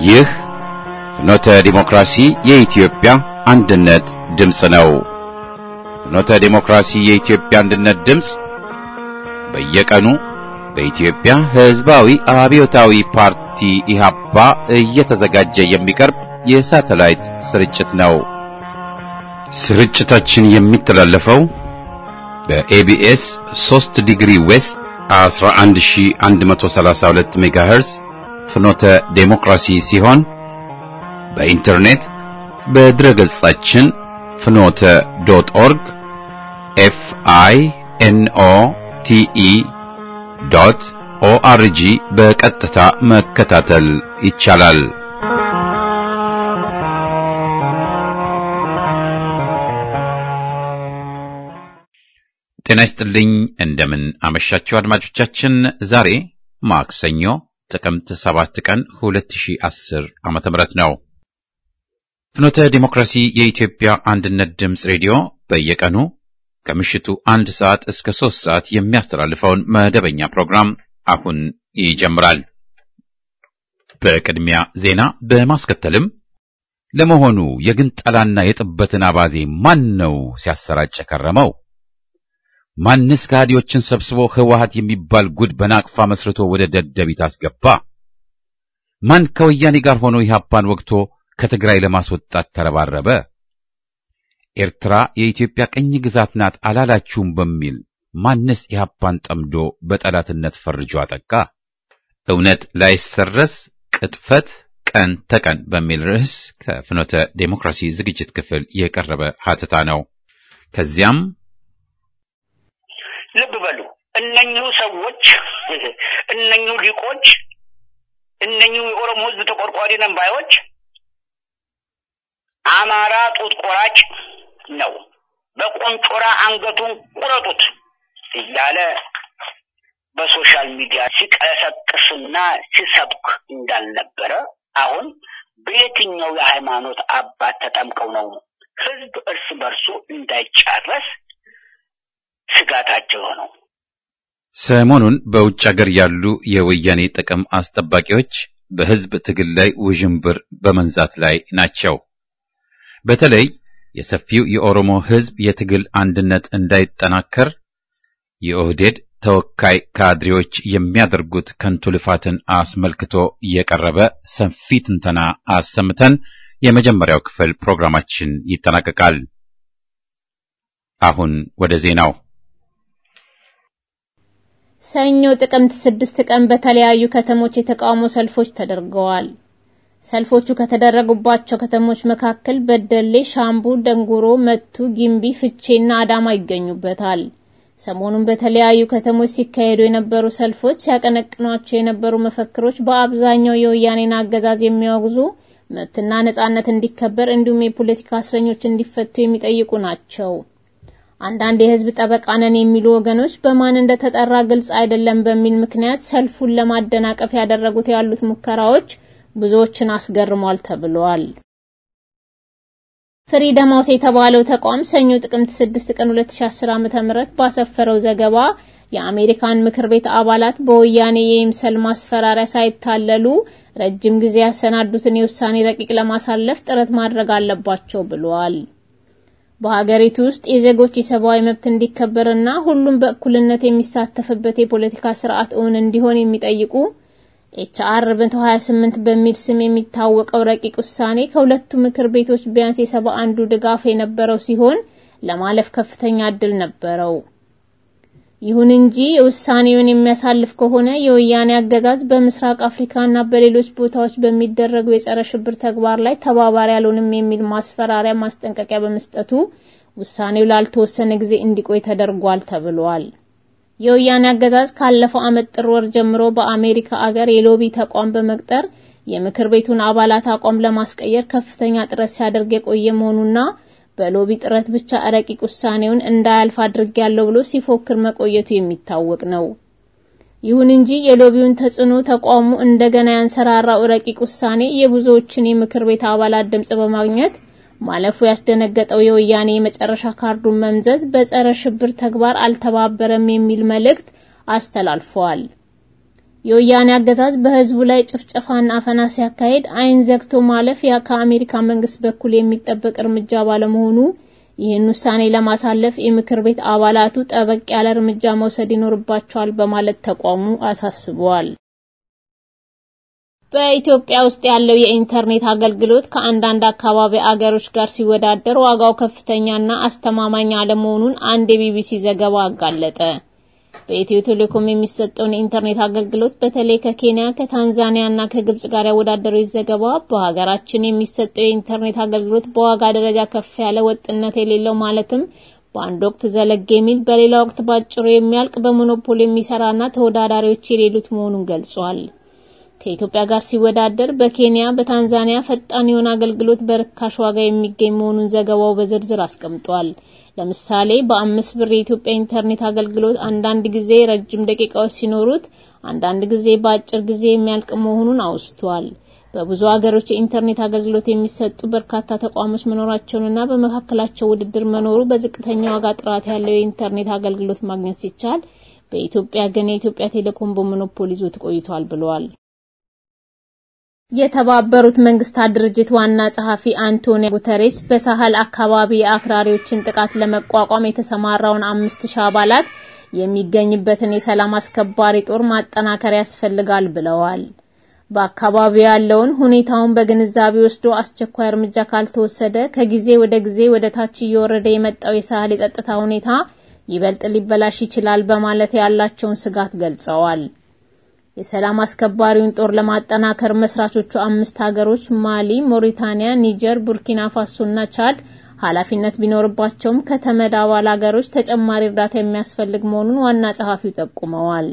ይህ ፍኖተ ዲሞክራሲ የኢትዮጵያ አንድነት ድምፅ ነው። ፍኖተ ዲሞክራሲ የኢትዮጵያ አንድነት ድምፅ በየቀኑ በኢትዮጵያ ሕዝባዊ አብዮታዊ ፓርቲ ኢህአፓ እየተዘጋጀ የሚቀርብ የሳተላይት ስርጭት ነው። ስርጭታችን የሚተላለፈው በኤቢኤስ 3 ዲግሪ ዌስት 11132 ሜጋሄርዝ ፍኖተ ዴሞክራሲ ሲሆን በኢንተርኔት በድረገጻችን ፍኖተ ዶት ኦርግ ኤፍ አይ ኤን ኦ ቲ ኢ ዶት ኦአርጂ በቀጥታ መከታተል ይቻላል። ጤና ይስጥልኝ። እንደምን አመሻችሁ አድማጮቻችን። ዛሬ ማክሰኞ ጥቅምት 7 ቀን 2010 ዓመተ ምህረት ነው። ፍኖተ ዲሞክራሲ የኢትዮጵያ አንድነት ድምፅ ሬዲዮ በየቀኑ ከምሽቱ አንድ ሰዓት እስከ ሶስት ሰዓት የሚያስተላልፈውን መደበኛ ፕሮግራም አሁን ይጀምራል። በቅድሚያ ዜና በማስከተልም ለመሆኑ የግንጠላና የጥበትን አባዜ ማን ነው ሲያሰራጭ ከረመው? ማንስ ከሃዲዎችን ሰብስቦ ህወሓት የሚባል ጉድ በናቅፋ መስርቶ ወደ ደደቢት አስገባ? ማን ከወያኔ ጋር ሆኖ ኢህአፓን ወግቶ ከትግራይ ለማስወጣት ተረባረበ? ኤርትራ የኢትዮጵያ ቅኝ ግዛት ናት አላላችሁም በሚል ማንስ ኢህአፓን ጠምዶ በጠላትነት ፈርጆ አጠቃ? እውነት ላይሰረስ ቅጥፈት ቀን ተቀን በሚል ርዕስ ከፍኖተ ዴሞክራሲ ዝግጅት ክፍል የቀረበ ሀተታ ነው። ከዚያም ልብ በሉ እነኚሁ ሰዎች እነኚሁ ሊቆች እነኚሁ የኦሮሞ ህዝብ ተቆርቋሪ ነን ባዮች አማራ ጡት ቆራጭ ነው፣ በቆንጮራ አንገቱን ቁረጡት እያለ በሶሻል ሚዲያ ሲቀሰቅስና ሲሰብክ እንዳልነበረ አሁን በየትኛው የሃይማኖት አባት ተጠምቀው ነው ህዝብ እርስ በርሱ እንዳይጫረስ ስጋታቸው ነው። ሰሞኑን በውጭ ሀገር ያሉ የወያኔ ጥቅም አስጠባቂዎች በህዝብ ትግል ላይ ውዥንብር በመንዛት ላይ ናቸው። በተለይ የሰፊው የኦሮሞ ህዝብ የትግል አንድነት እንዳይጠናከር የኦህዴድ ተወካይ ካድሬዎች የሚያደርጉት ከንቱ ልፋትን አስመልክቶ የቀረበ ሰፊ ትንተና አሰምተን የመጀመሪያው ክፍል ፕሮግራማችን ይጠናቀቃል። አሁን ወደ ዜናው። ሰኞ ጥቅምት ስድስት ቀን በተለያዩ ከተሞች የተቃውሞ ሰልፎች ተደርገዋል። ሰልፎቹ ከተደረጉባቸው ከተሞች መካከል በደሌ፣ ሻምቡ፣ ደንጉሮ፣ መቱ፣ ጊምቢ፣ ፍቼና አዳማ ይገኙበታል። ሰሞኑን በተለያዩ ከተሞች ሲካሄዱ የነበሩ ሰልፎች ሲያቀነቅኗቸው የነበሩ መፈክሮች በአብዛኛው የወያኔን አገዛዝ የሚያወግዙ መብትና ነጻነት እንዲከበር እንዲሁም የፖለቲካ እስረኞች እንዲፈቱ የሚጠይቁ ናቸው። አንዳንድ የህዝብ ጠበቃ ነን የሚሉ ወገኖች በማን እንደተጠራ ግልጽ አይደለም በሚል ምክንያት ሰልፉን ለማደናቀፍ ያደረጉት ያሉት ሙከራዎች ብዙዎችን አስገርሟል ተብሏል። ፍሪደም ሃውስ የተባለው ተቋም ሰኞ ጥቅምት 6 ቀን 2010 ዓ.ም ባሰፈረው ዘገባ የአሜሪካን ምክር ቤት አባላት በወያኔ የይምሰል ማስፈራሪያ ሳይታለሉ ረጅም ጊዜ ያሰናዱትን የውሳኔ ረቂቅ ለማሳለፍ ጥረት ማድረግ አለባቸው ብሏል። በሀገሪቱ ውስጥ የዜጎች የሰብአዊ መብት እንዲከበርና ሁሉም በእኩልነት የሚሳተፍበት የፖለቲካ ስርዓት እውን እንዲሆን የሚጠይቁ ኤችአር 128 በሚል ስም የሚታወቀው ረቂቅ ውሳኔ ከሁለቱ ምክር ቤቶች ቢያንስ የሰባ አንዱ ድጋፍ የነበረው ሲሆን ለማለፍ ከፍተኛ እድል ነበረው። ይሁን እንጂ ውሳኔውን የሚያሳልፍ ከሆነ የወያኔ አገዛዝ በምስራቅ አፍሪካና በሌሎች ቦታዎች በሚደረጉ የጸረ ሽብር ተግባር ላይ ተባባሪ ያልሆንም የሚል ማስፈራሪያ ማስጠንቀቂያ በመስጠቱ ውሳኔው ላልተወሰነ ጊዜ እንዲቆይ ተደርጓል ተብሏል። የወያኔ አገዛዝ ካለፈው ዓመት ጥር ወር ጀምሮ በአሜሪካ አገር የሎቢ ተቋም በመቅጠር የምክር ቤቱን አባላት አቋም ለማስቀየር ከፍተኛ ጥረት ሲያደርግ የቆየ መሆኑና በሎቢ ጥረት ብቻ ረቂቅ ውሳኔውን እንዳያልፍ አድርጌያለሁ ብሎ ሲፎክር መቆየቱ የሚታወቅ ነው። ይሁን እንጂ የሎቢውን ተጽዕኖ ተቋሙ እንደገና ያንሰራራው ረቂቅ ውሳኔ የብዙዎችን የምክር ቤት አባላት ድምጽ በማግኘት ማለፉ ያስደነገጠው የወያኔ የመጨረሻ ካርዱን መምዘዝ በጸረ ሽብር ተግባር አልተባበረም የሚል መልእክት አስተላልፈዋል። የወያኔ አገዛዝ በህዝቡ ላይ ጭፍጨፋና አፈና ሲያካሄድ አይን ዘግቶ ማለፍ ያ ከአሜሪካ መንግስት በኩል የሚጠበቅ እርምጃ ባለመሆኑ ይህን ውሳኔ ለማሳለፍ የምክር ቤት አባላቱ ጠበቅ ያለ እርምጃ መውሰድ ይኖርባቸዋል በማለት ተቋሙ አሳስበዋል። በኢትዮጵያ ውስጥ ያለው የኢንተርኔት አገልግሎት ከአንዳንድ አካባቢ አገሮች ጋር ሲወዳደር ዋጋው ከፍተኛና አስተማማኝ አለመሆኑን አንድ የቢቢሲ ዘገባ አጋለጠ። በኢትዮ ቴሌኮም የሚሰጠውን የኢንተርኔት አገልግሎት በተለይ ከኬንያ፣ ከታንዛኒያ እና ከግብጽ ጋር ያወዳደረው ዘገባ በሀገራችን የሚሰጠው የኢንተርኔት አገልግሎት በዋጋ ደረጃ ከፍ ያለ ወጥነት የሌለው ማለትም በአንድ ወቅት ዘለግ የሚል በሌላ ወቅት ባጭሩ የሚያልቅ በሞኖፖል የሚሰራና ተወዳዳሪዎች የሌሉት መሆኑን ገልጿል። ከኢትዮጵያ ጋር ሲወዳደር በኬንያ፣ በታንዛኒያ ፈጣን የሆነ አገልግሎት በርካሽ ዋጋ የሚገኝ መሆኑን ዘገባው በዝርዝር አስቀምጧል። ለምሳሌ በአምስት ብር የኢትዮጵያ ኢንተርኔት አገልግሎት አንዳንድ ጊዜ ረጅም ደቂቃዎች ሲኖሩት፣ አንዳንድ ጊዜ በአጭር ጊዜ የሚያልቅ መሆኑን አውስቷል። በብዙ ሀገሮች የኢንተርኔት አገልግሎት የሚሰጡ በርካታ ተቋሞች መኖራቸውንና በመካከላቸው ውድድር መኖሩ በዝቅተኛ ዋጋ ጥራት ያለው የኢንተርኔት አገልግሎት ማግኘት ሲቻል፣ በኢትዮጵያ ግን የኢትዮጵያ ቴሌኮም በሞኖፖል ይዞት ቆይቷል ብለዋል። የተባበሩት መንግስታት ድርጅት ዋና ጸሐፊ አንቶኒዮ ጉተሬስ በሳህል አካባቢ የአክራሪዎችን ጥቃት ለመቋቋም የተሰማራውን አምስት ሺህ አባላት የሚገኝበትን የሰላም አስከባሪ ጦር ማጠናከር ያስፈልጋል ብለዋል። በአካባቢው ያለውን ሁኔታውን በግንዛቤ ወስዶ አስቸኳይ እርምጃ ካልተወሰደ ከጊዜ ወደ ጊዜ ወደ ታች እየወረደ የመጣው የሳህል የጸጥታ ሁኔታ ይበልጥ ሊበላሽ ይችላል በማለት ያላቸውን ስጋት ገልጸዋል። የሰላም አስከባሪውን ጦር ለማጠናከር መስራቾቹ አምስት ሀገሮች ማሊ፣ ሞሪታኒያ፣ ኒጀር፣ ቡርኪና ፋሶና ቻድ ኃላፊነት ቢኖርባቸውም ከተመድ አባል ሀገሮች ተጨማሪ እርዳታ የሚያስፈልግ መሆኑን ዋና ጸሐፊው ጠቁመዋል።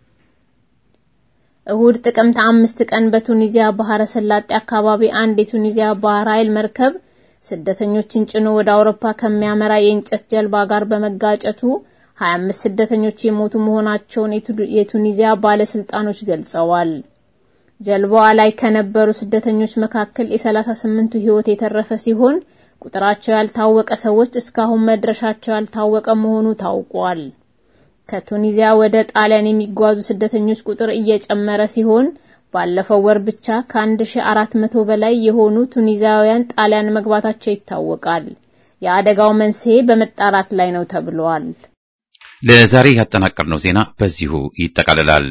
እሁድ ጥቅምት አምስት ቀን በቱኒዚያ ባህረ ሰላጤ አካባቢ አንድ የቱኒዚያ ባህር ኃይል መርከብ ስደተኞችን ጭኖ ወደ አውሮፓ ከሚያመራ የእንጨት ጀልባ ጋር በመጋጨቱ 25 ስደተኞች የሞቱ መሆናቸውን የቱኒዚያ ባለስልጣኖች ገልጸዋል። ጀልባዋ ላይ ከነበሩ ስደተኞች መካከል የ38ቱ ሕይወት የተረፈ ሲሆን ቁጥራቸው ያልታወቀ ሰዎች እስካሁን መድረሻቸው ያልታወቀ መሆኑ ታውቋል። ከቱኒዚያ ወደ ጣሊያን የሚጓዙ ስደተኞች ቁጥር እየጨመረ ሲሆን ባለፈው ወር ብቻ ከ1400 በላይ የሆኑ ቱኒዚያውያን ጣሊያን መግባታቸው ይታወቃል። የአደጋው መንስኤ በመጣራት ላይ ነው ተብሏል። ለዛሬ ያጠናቀርነው ዜና በዚሁ ይጠቃልላል።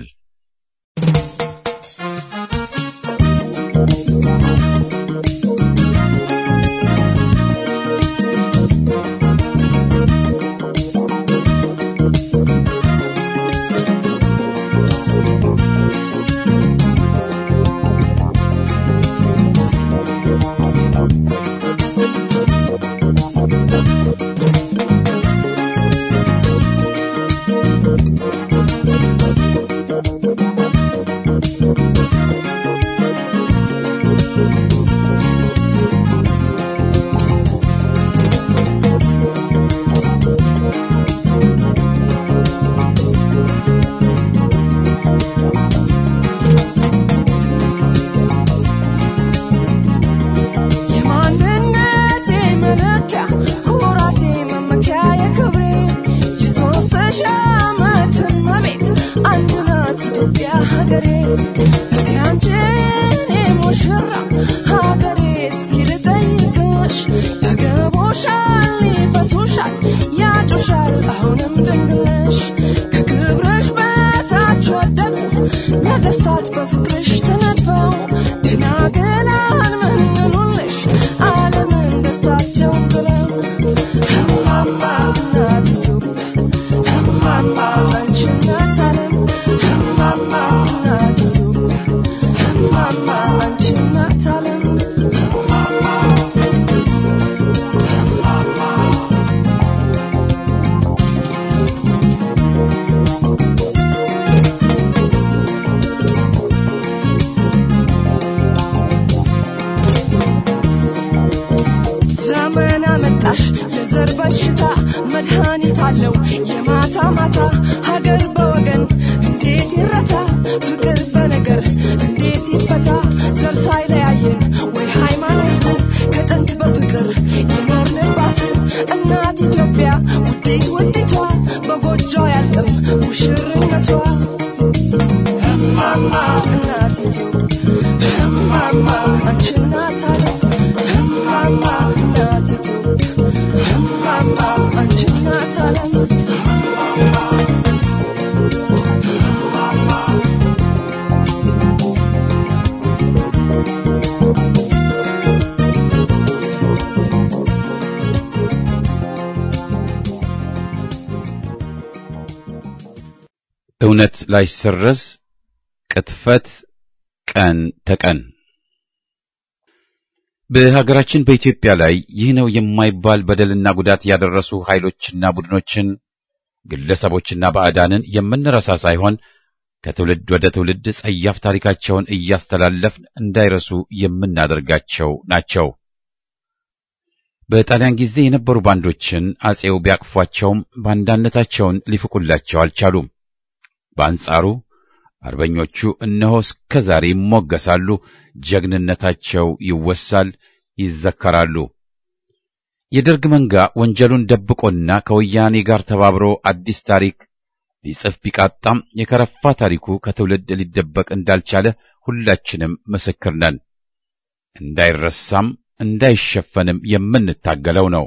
የዘር በሽታ መድኃኒት አለው የማታ ማታ ሀገር በወገን እንዴት ይረታ ፍቅር በነገር እንዴት ይፈታ ዘር ሳይለያየን ወይ ሃይማኖት ከጥንት በፍቅር የኖርንባት እናት ኢትዮጵያ ውዴት ውዴቷ በጎጆ ያልቅም ሙሽርነቷ እማማ እማማ አንቺ እናት ዓለም እማማ እናት ኢትዮጵያ እማማ አንቺ እናት ዓለም እውነት ላይሰረዝ ቅጥፈት ቀን ተቀን በሀገራችን በኢትዮጵያ ላይ ይህ ነው የማይባል በደልና ጉዳት ያደረሱ ኃይሎችና ቡድኖችን ግለሰቦችና ባዕዳንን የምንረሳ ሳይሆን ከትውልድ ወደ ትውልድ ጸያፍ ታሪካቸውን እያስተላለፍን እንዳይረሱ የምናደርጋቸው ናቸው። በጣሊያን ጊዜ የነበሩ ባንዶችን አጼው ቢያቅፏቸውም ባንዳነታቸውን ሊፍቁላቸው አልቻሉም። በአንጻሩ አርበኞቹ እነሆ እስከ ዛሬ ይሞገሳሉ፣ ጀግንነታቸው ይወሳል፣ ይዘከራሉ። የደርግ መንጋ ወንጀሉን ደብቆና ከወያኔ ጋር ተባብሮ አዲስ ታሪክ ሊጽፍ ቢቃጣም የከረፋ ታሪኩ ከትውልድ ሊደበቅ እንዳልቻለ ሁላችንም ምስክር ነን። እንዳይረሳም እንዳይሸፈንም የምንታገለው ነው።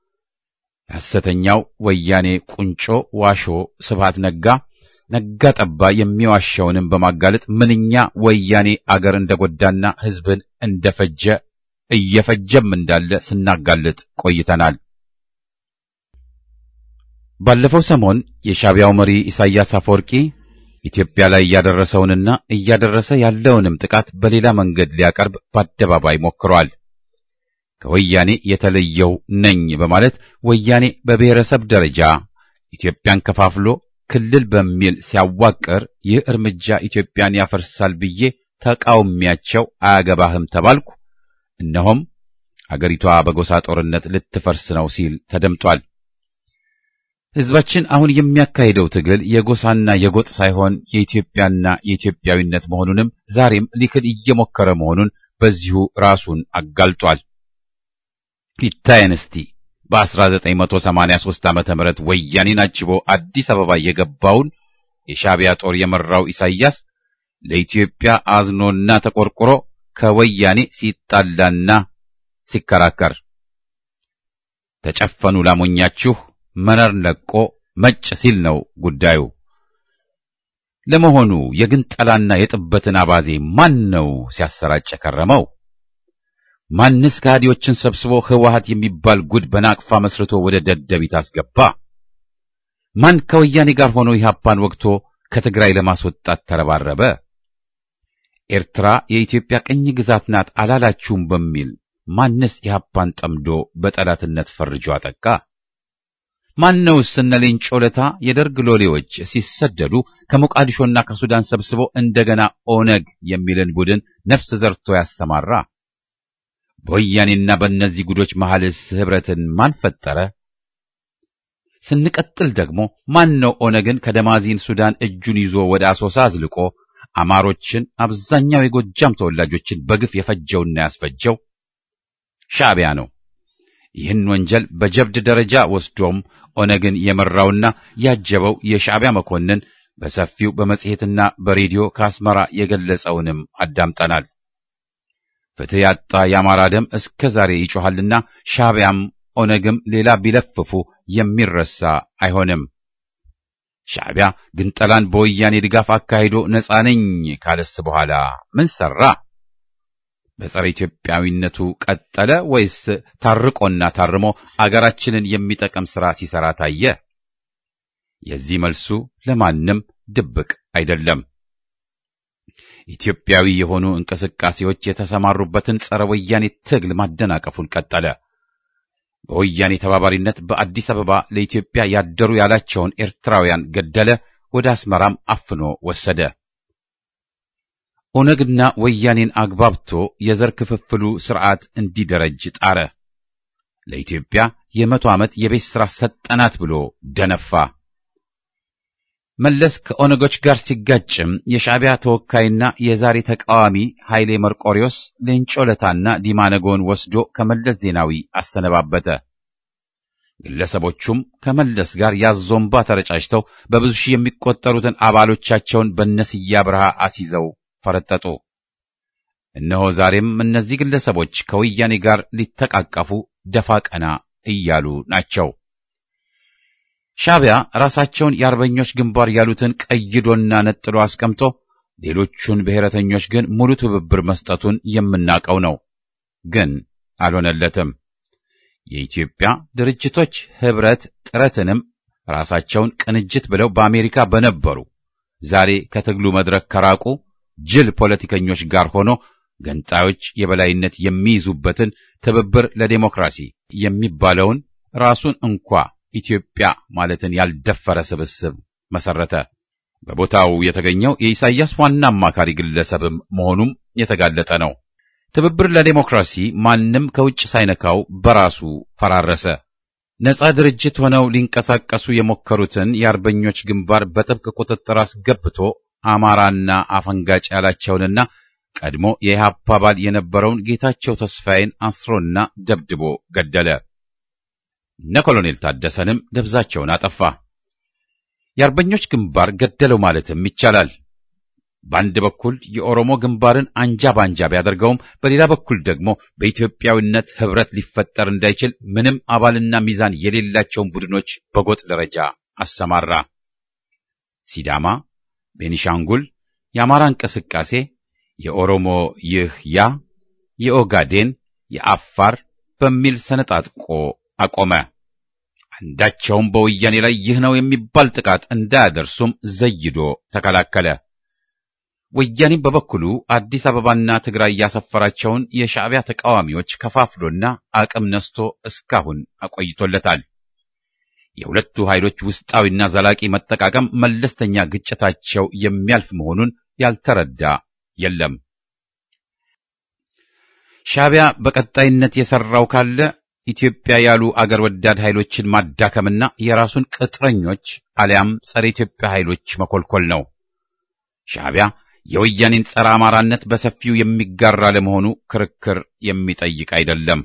ሐሰተኛው ወያኔ ቁንጮ ዋሾ ስብሃት ነጋ ነጋ ጠባ የሚዋሸውንም በማጋለጥ ምንኛ ወያኔ አገር እንደጎዳና ሕዝብን እንደፈጀ እየፈጀም እንዳለ ስናጋልጥ ቆይተናል። ባለፈው ሰሞን የሻዕቢያው መሪ ኢሳያስ አፈወርቂ ኢትዮጵያ ላይ እያደረሰውንና እያደረሰ ያለውንም ጥቃት በሌላ መንገድ ሊያቀርብ በአደባባይ ሞክሯል። ከወያኔ የተለየው ነኝ በማለት ወያኔ በብሔረሰብ ደረጃ ኢትዮጵያን ከፋፍሎ ክልል በሚል ሲያዋቅር ይህ እርምጃ ኢትዮጵያን ያፈርሳል ብዬ ተቃውሚያቸው አያገባህም ተባልኩ። እነሆም አገሪቷ በጎሳ ጦርነት ልትፈርስ ነው ሲል ተደምጧል። ሕዝባችን አሁን የሚያካሂደው ትግል የጎሳና የጎጥ ሳይሆን የኢትዮጵያና የኢትዮጵያዊነት መሆኑንም ዛሬም ሊክድ እየሞከረ መሆኑን በዚሁ ራሱን አጋልጧል። ይታየን እስቲ በ1983 ዓመተ ምህረት ወያኔን አጅቦ አዲስ አበባ የገባውን የሻዕቢያ ጦር የመራው ኢሳይያስ ለኢትዮጵያ አዝኖና ተቆርቆሮ ከወያኔ ሲጣላና ሲከራከር ተጨፈኑ ላሞኛችሁ መነር ለቆ መጭ ሲል ነው ጉዳዩ። ለመሆኑ የግንጠላና የጥበትን አባዜ ማን ነው ሲያሰራጭ ከረመው? ማንስ ከሃዲዎችን ሰብስቦ ህወሓት የሚባል ጉድ በናቅፋ መስርቶ ወደ ደደቢት አስገባ? ማን ከወያኔ ጋር ሆኖ ኢህአፓን ወግቶ ከትግራይ ለማስወጣት ተረባረበ? ኤርትራ የኢትዮጵያ ቅኝ ግዛት ናት አላላችሁም በሚል ማንስ ኢህአፓን ጠምዶ በጠላትነት ፈርጆ አጠቃ? ማነውስ እነ ሌንጮ ለታ የደርግ ሎሌዎች ሲሰደዱ ከሞቃዲሾና ከሱዳን ሰብስቦ እንደገና ኦነግ የሚልን ቡድን ነፍስ ዘርቶ ያሰማራ? በወያኔና በእነዚህ ጉዶች መሐልስ ኅብረትን ማን ፈጠረ? ስንቀጥል ደግሞ ማን ነው ኦነግን ከደማዚን ሱዳን እጁን ይዞ ወደ አሶሳ አዝልቆ አማሮችን፣ አብዛኛው የጎጃም ተወላጆችን በግፍ የፈጀውና ያስፈጀው? ሻዕቢያ ነው። ይህን ወንጀል በጀብድ ደረጃ ወስዶም ኦነግን የመራውና ያጀበው የሻዕቢያ መኮንን በሰፊው በመጽሔትና በሬዲዮ ከአስመራ የገለጸውንም አዳምጠናል። ፍትሕ ያጣ የአማራ ደም እስከ ዛሬ ይጮኻልና ሻዕቢያም ኦነግም ሌላ ቢለፍፉ የሚረሳ አይሆንም። ሻዕቢያ ግንጠላን በወያኔ ድጋፍ አካሂዶ ነፃ ነኝ ካለስ በኋላ ምን ሠራ? በጸረ ኢትዮጵያዊነቱ ቀጠለ ወይስ ታርቆና ታርሞ አገራችንን የሚጠቅም ሥራ ሲሠራ ታየ? የዚህ መልሱ ለማንም ድብቅ አይደለም። ኢትዮጵያዊ የሆኑ እንቅስቃሴዎች የተሰማሩበትን ጸረ ወያኔ ትግል ማደናቀፉን ቀጠለ። በወያኔ ተባባሪነት በአዲስ አበባ ለኢትዮጵያ ያደሩ ያላቸውን ኤርትራውያን ገደለ፣ ወደ አስመራም አፍኖ ወሰደ። ኦነግና ወያኔን አግባብቶ የዘር ክፍፍሉ ሥርዓት እንዲደረጅ ጣረ። ለኢትዮጵያ የመቶ ዓመት የቤት ሥራ ሰጠናት ብሎ ደነፋ። መለስ ከኦነጎች ጋር ሲጋጭም የሻዕቢያ ተወካይና የዛሬ ተቃዋሚ ኃይሌ መርቆሪዎስ ሌንጮ ለታና ዲማነጎን ወስዶ ከመለስ ዜናዊ አሰነባበተ። ግለሰቦቹም ከመለስ ጋር ያዞምባ ተረጫጭተው በብዙ ሺህ የሚቆጠሩትን አባሎቻቸውን በነስያ ብርሃ አስይዘው ፈረጠጡ። እነሆ ዛሬም እነዚህ ግለሰቦች ከወያኔ ጋር ሊተቃቀፉ ደፋ ቀና እያሉ ናቸው። ሻዕቢያ ራሳቸውን የአርበኞች ግንባር ያሉትን ቀይዶና ነጥሎ አስቀምጦ ሌሎቹን ብሔረተኞች ግን ሙሉ ትብብር መስጠቱን የምናውቀው ነው። ግን አልሆነለትም። የኢትዮጵያ ድርጅቶች ኅብረት ጥረትንም ራሳቸውን ቅንጅት ብለው በአሜሪካ በነበሩ ዛሬ ከትግሉ መድረክ ከራቁ ጅል ፖለቲከኞች ጋር ሆኖ ገንጣዮች የበላይነት የሚይዙበትን ትብብር ለዴሞክራሲ የሚባለውን ራሱን እንኳ ኢትዮጵያ ማለትን ያልደፈረ ስብስብ መሰረተ። በቦታው የተገኘው የኢሳይያስ ዋና አማካሪ ግለሰብም መሆኑም የተጋለጠ ነው። ትብብር ለዴሞክራሲ ማንም ከውጭ ሳይነካው በራሱ ፈራረሰ። ነጻ ድርጅት ሆነው ሊንቀሳቀሱ የሞከሩትን የአርበኞች ግንባር በጥብቅ ቁጥጥር አስገብቶ አማራና አፈንጋጭ ያላቸውንና ቀድሞ የኢህአፓ አባል የነበረውን ጌታቸው ተስፋዬን አስሮና ደብድቦ ገደለ። እነ ኮሎኔል ታደሰንም ደብዛቸውን አጠፋ። የአርበኞች ግንባር ገደለው ማለትም ይቻላል። በአንድ በኩል የኦሮሞ ግንባርን አንጃ ባንጃ ቢያደርገውም በሌላ በኩል ደግሞ በኢትዮጵያዊነት ህብረት ሊፈጠር እንዳይችል ምንም አባልና ሚዛን የሌላቸውን ቡድኖች በጎጥ ደረጃ አሰማራ። ሲዳማ፣ ቤኒሻንጉል፣ የአማራ እንቅስቃሴ፣ የኦሮሞ ይህ ያ፣ የኦጋዴን፣ የአፋር በሚል ሰነጣጥቆ አቆመ። አንዳቸውም በወያኔ ላይ ይህ ነው የሚባል ጥቃት እንዳያደርሱም ዘይዶ ተከላከለ። ወያኔም በበኩሉ አዲስ አበባና ትግራይ ያሰፈራቸውን የሻዕቢያ ተቃዋሚዎች ከፋፍሎና አቅም ነስቶ እስካሁን አቆይቶለታል። የሁለቱ ኃይሎች ውስጣዊና ዘላቂ መጠቃቀም መለስተኛ ግጭታቸው የሚያልፍ መሆኑን ያልተረዳ የለም። ሻዕቢያ በቀጣይነት የሰራው ካለ ኢትዮጵያ ያሉ አገር ወዳድ ኃይሎችን ማዳከምና የራሱን ቅጥረኞች አሊያም ጸረ ኢትዮጵያ ኃይሎች መኮልኮል ነው። ሻዕቢያ የወያኔን ጸረ አማራነት በሰፊው የሚጋራ ለመሆኑ ክርክር የሚጠይቅ አይደለም።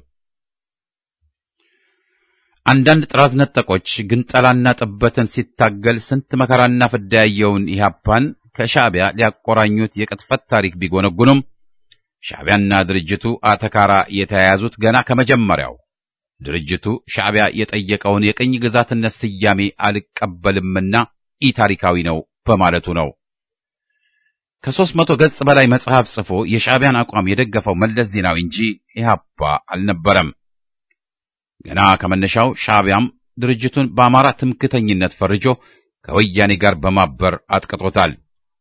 አንዳንድ ጥራዝ ነጠቆች ግንጠላና ጥበትን ሲታገል ስንት መከራና ፍዳ ያየውን ኢህአፓን ከሻዕቢያ ሊያቆራኙት የቅጥፈት ታሪክ ቢጎነጉኑም ሻዕቢያና ድርጅቱ አተካራ የተያያዙት ገና ከመጀመሪያው ድርጅቱ ሻዕቢያ የጠየቀውን የቅኝ ግዛትነት ስያሜ አልቀበልምና ኢ ታሪካዊ ነው በማለቱ ነው። ከሦስት መቶ ገጽ በላይ መጽሐፍ ጽፎ የሻዕቢያን አቋም የደገፈው መለስ ዜናዊ እንጂ ኢህአፓ አልነበረም። ገና ከመነሻው ሻዕቢያም ድርጅቱን በአማራ ትምክተኝነት ፈርጆ ከወያኔ ጋር በማበር አጥቅጦታል።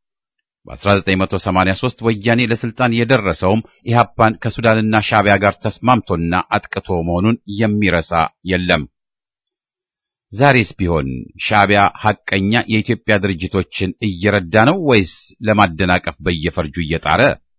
በ1983 ወያኔ ለስልጣን የደረሰውም ኢህአፓን ከሱዳንና ሻዕቢያ ጋር ተስማምቶና አጥቅቶ መሆኑን የሚረሳ የለም። ዛሬስ ቢሆን ሻዕቢያ ሐቀኛ የኢትዮጵያ ድርጅቶችን እየረዳ ነው ወይስ ለማደናቀፍ በየፈርጁ እየጣረ?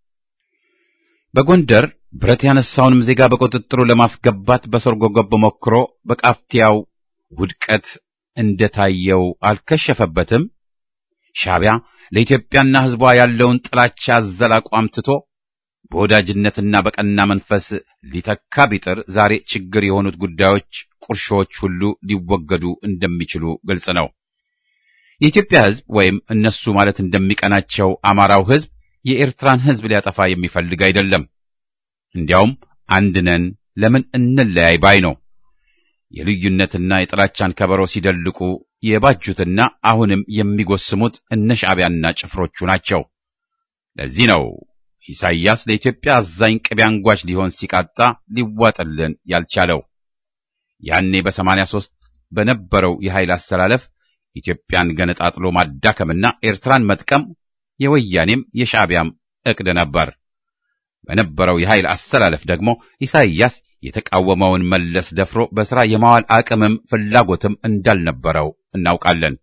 በጎንደር ብረት ያነሳውንም ዜጋ በቁጥጥሩ ለማስገባት በሰርጎ ገብ ሞክሮ በቃፍቲያው ውድቀት እንደታየው አልከሸፈበትም። ሻዕቢያ ለኢትዮጵያና ሕዝቧ ያለውን ጥላቻ አዘል አቋም ትቶ በወዳጅነትና በቀና መንፈስ ሊተካ ቢጥር ዛሬ ችግር የሆኑት ጉዳዮች፣ ቁርሾዎች ሁሉ ሊወገዱ እንደሚችሉ ግልጽ ነው። የኢትዮጵያ ሕዝብ ወይም እነሱ ማለት እንደሚቀናቸው አማራው ሕዝብ የኤርትራን ሕዝብ ሊያጠፋ የሚፈልግ አይደለም። እንዲያውም አንድ ነን ለምን እንለያይ ባይ ነው። የልዩነትና የጥላቻን ከበሮ ሲደልቁ የባጁትና አሁንም የሚጎስሙት እነ ሻዕቢያና ጭፍሮቹ ናቸው። ለዚህ ነው ኢሳይያስ ለኢትዮጵያ አዛኝ ቅቤ አንጓች ሊሆን ሲቃጣ ሊዋጥልን ያልቻለው። ያኔ በሰማንያ ሦስት በነበረው የኃይል አሰላለፍ ኢትዮጵያን ገነጣጥሎ ማዳከምና ኤርትራን መጥቀም የወያኔም የሻዕቢያም ዕቅድ ነበር። በነበረው የኃይል አሰላለፍ ደግሞ ኢሳይያስ የተቃወመውን መለስ ደፍሮ በሥራ የማዋል አቅምም ፍላጎትም እንዳልነበረው እናውቃለን።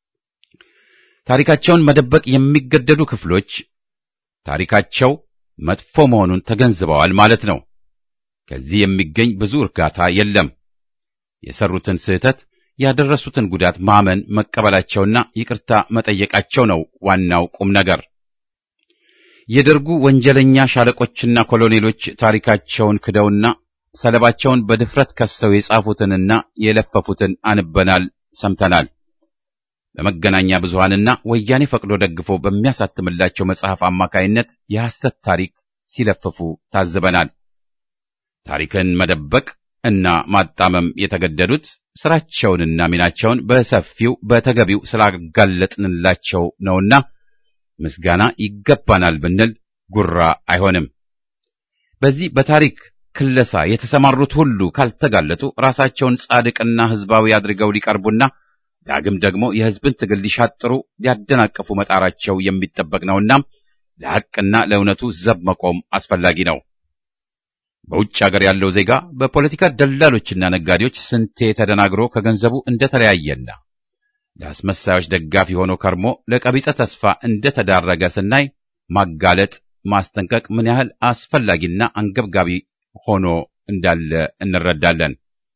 ታሪካቸውን መደበቅ የሚገደዱ ክፍሎች ታሪካቸው መጥፎ መሆኑን ተገንዝበዋል ማለት ነው። ከዚህ የሚገኝ ብዙ እርጋታ የለም። የሰሩትን ስህተት ያደረሱትን ጉዳት ማመን መቀበላቸውና ይቅርታ መጠየቃቸው ነው ዋናው ቁም ነገር። የደርጉ ወንጀለኛ ሻለቆችና ኮሎኔሎች ታሪካቸውን ክደውና ሰለባቸውን በድፍረት ከሰው የጻፉትንና የለፈፉትን አንበናል፣ ሰምተናል። በመገናኛ ብዙሃንና ወያኔ ፈቅዶ ደግፎ በሚያሳትምላቸው መጽሐፍ አማካይነት የሐሰት ታሪክ ሲለፍፉ ታዝበናል። ታሪክን መደበቅ እና ማጣመም የተገደዱት ስራቸውንና ሚናቸውን በሰፊው በተገቢው ስላጋለጥንላቸው ነውና ምስጋና ይገባናል ብንል ጉራ አይሆንም። በዚህ በታሪክ ክለሳ የተሰማሩት ሁሉ ካልተጋለጡ ራሳቸውን ጻድቅና ሕዝባዊ አድርገው ሊቀርቡና ዳግም ደግሞ የሕዝብን ትግል ሊሻጥሩ ሊያደናቅፉ መጣራቸው የሚጠበቅ ነውና ለሐቅና ለእውነቱ ዘብ መቆም አስፈላጊ ነው። በውጭ ሀገር ያለው ዜጋ በፖለቲካ ደላሎችና ነጋዴዎች ስንቴ ተደናግሮ ከገንዘቡ እንደተለያየና ለአስመሳዮች ደጋፊ ሆኖ ከርሞ ለቀቢጸ ተስፋ እንደተዳረገ ስናይ ማጋለጥ፣ ማስጠንቀቅ ምን ያህል አስፈላጊና አንገብጋቢ ሆኖ እንዳለ እንረዳለን።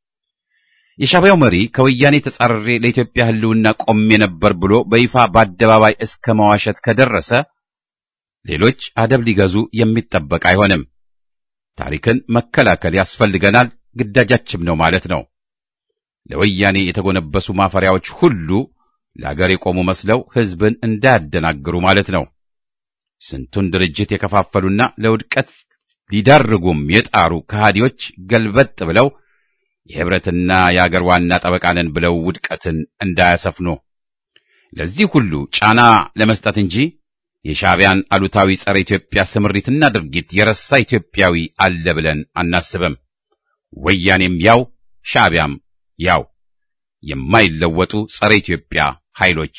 የሻዕቢያው መሪ ከወያኔ ተጻረሬ ለኢትዮጵያ ሕልውና ቆሜ ነበር ብሎ በይፋ በአደባባይ እስከ መዋሸት ከደረሰ ሌሎች አደብ ሊገዙ የሚጠበቅ አይሆንም። ታሪክን መከላከል ያስፈልገናል፣ ግዳጃችም ነው ማለት ነው። ለወያኔ የተጎነበሱ ማፈሪያዎች ሁሉ ለአገር የቆሙ መስለው ሕዝብን እንዳያደናግሩ ማለት ነው። ስንቱን ድርጅት የከፋፈሉና ለውድቀት ሊዳርጉም የጣሩ ከሃዲዎች ገልበጥ ብለው የህብረትና የአገር ዋና ጠበቃ ነን ብለው ውድቀትን እንዳያሰፍኑ ለዚህ ሁሉ ጫና ለመስጠት እንጂ የሻዕቢያን አሉታዊ ጸረ ኢትዮጵያ ስምሪትና ድርጊት የረሳ ኢትዮጵያዊ አለ ብለን አናስብም። ወያኔም ያው ሻዕቢያም ያው የማይለወጡ ጸረ ኢትዮጵያ ኃይሎች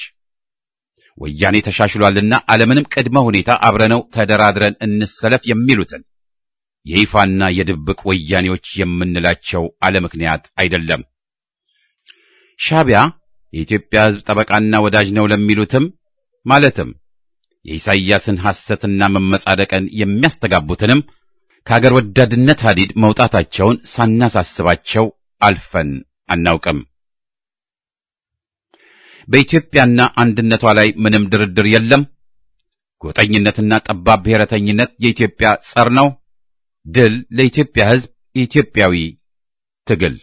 ወያኔ ተሻሽሏልና አለምንም ቅድመ ሁኔታ አብረነው ተደራድረን እንሰለፍ የሚሉትን የይፋና የድብቅ ወያኔዎች የምንላቸው አለ ምክንያት አይደለም። ሻዕቢያ የኢትዮጵያ ሕዝብ ጠበቃና ወዳጅ ነው ለሚሉትም ማለትም የኢሳይያስን ሐሰትና መመጻደቅን የሚያስተጋቡትንም ከአገር ወዳድነት ሐዲድ መውጣታቸውን ሳናሳስባቸው አልፈን አናውቅም። በኢትዮጵያና አንድነቷ ላይ ምንም ድርድር የለም። ጎጠኝነትና ጠባብ ብሔረተኝነት የኢትዮጵያ ጸር ነው። ድል ለኢትዮጵያ ሕዝብ ኢትዮጵያዊ ትግል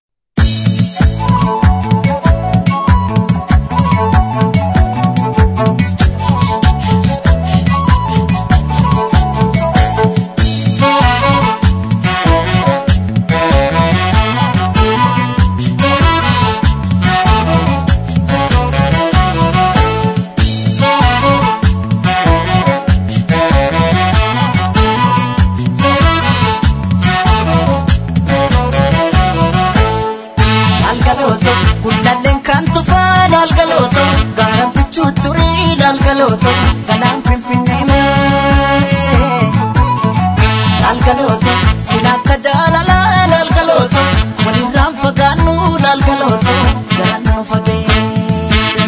Laalgalooto gullalleen kan tufaa laalgalooto gaara bichuu turii laalgalooto galaan finfinnee maasee laalgalooto sila akka jaalalaa laalgalooto walirraan fagaannu laalgalooto jalaan nu fageesse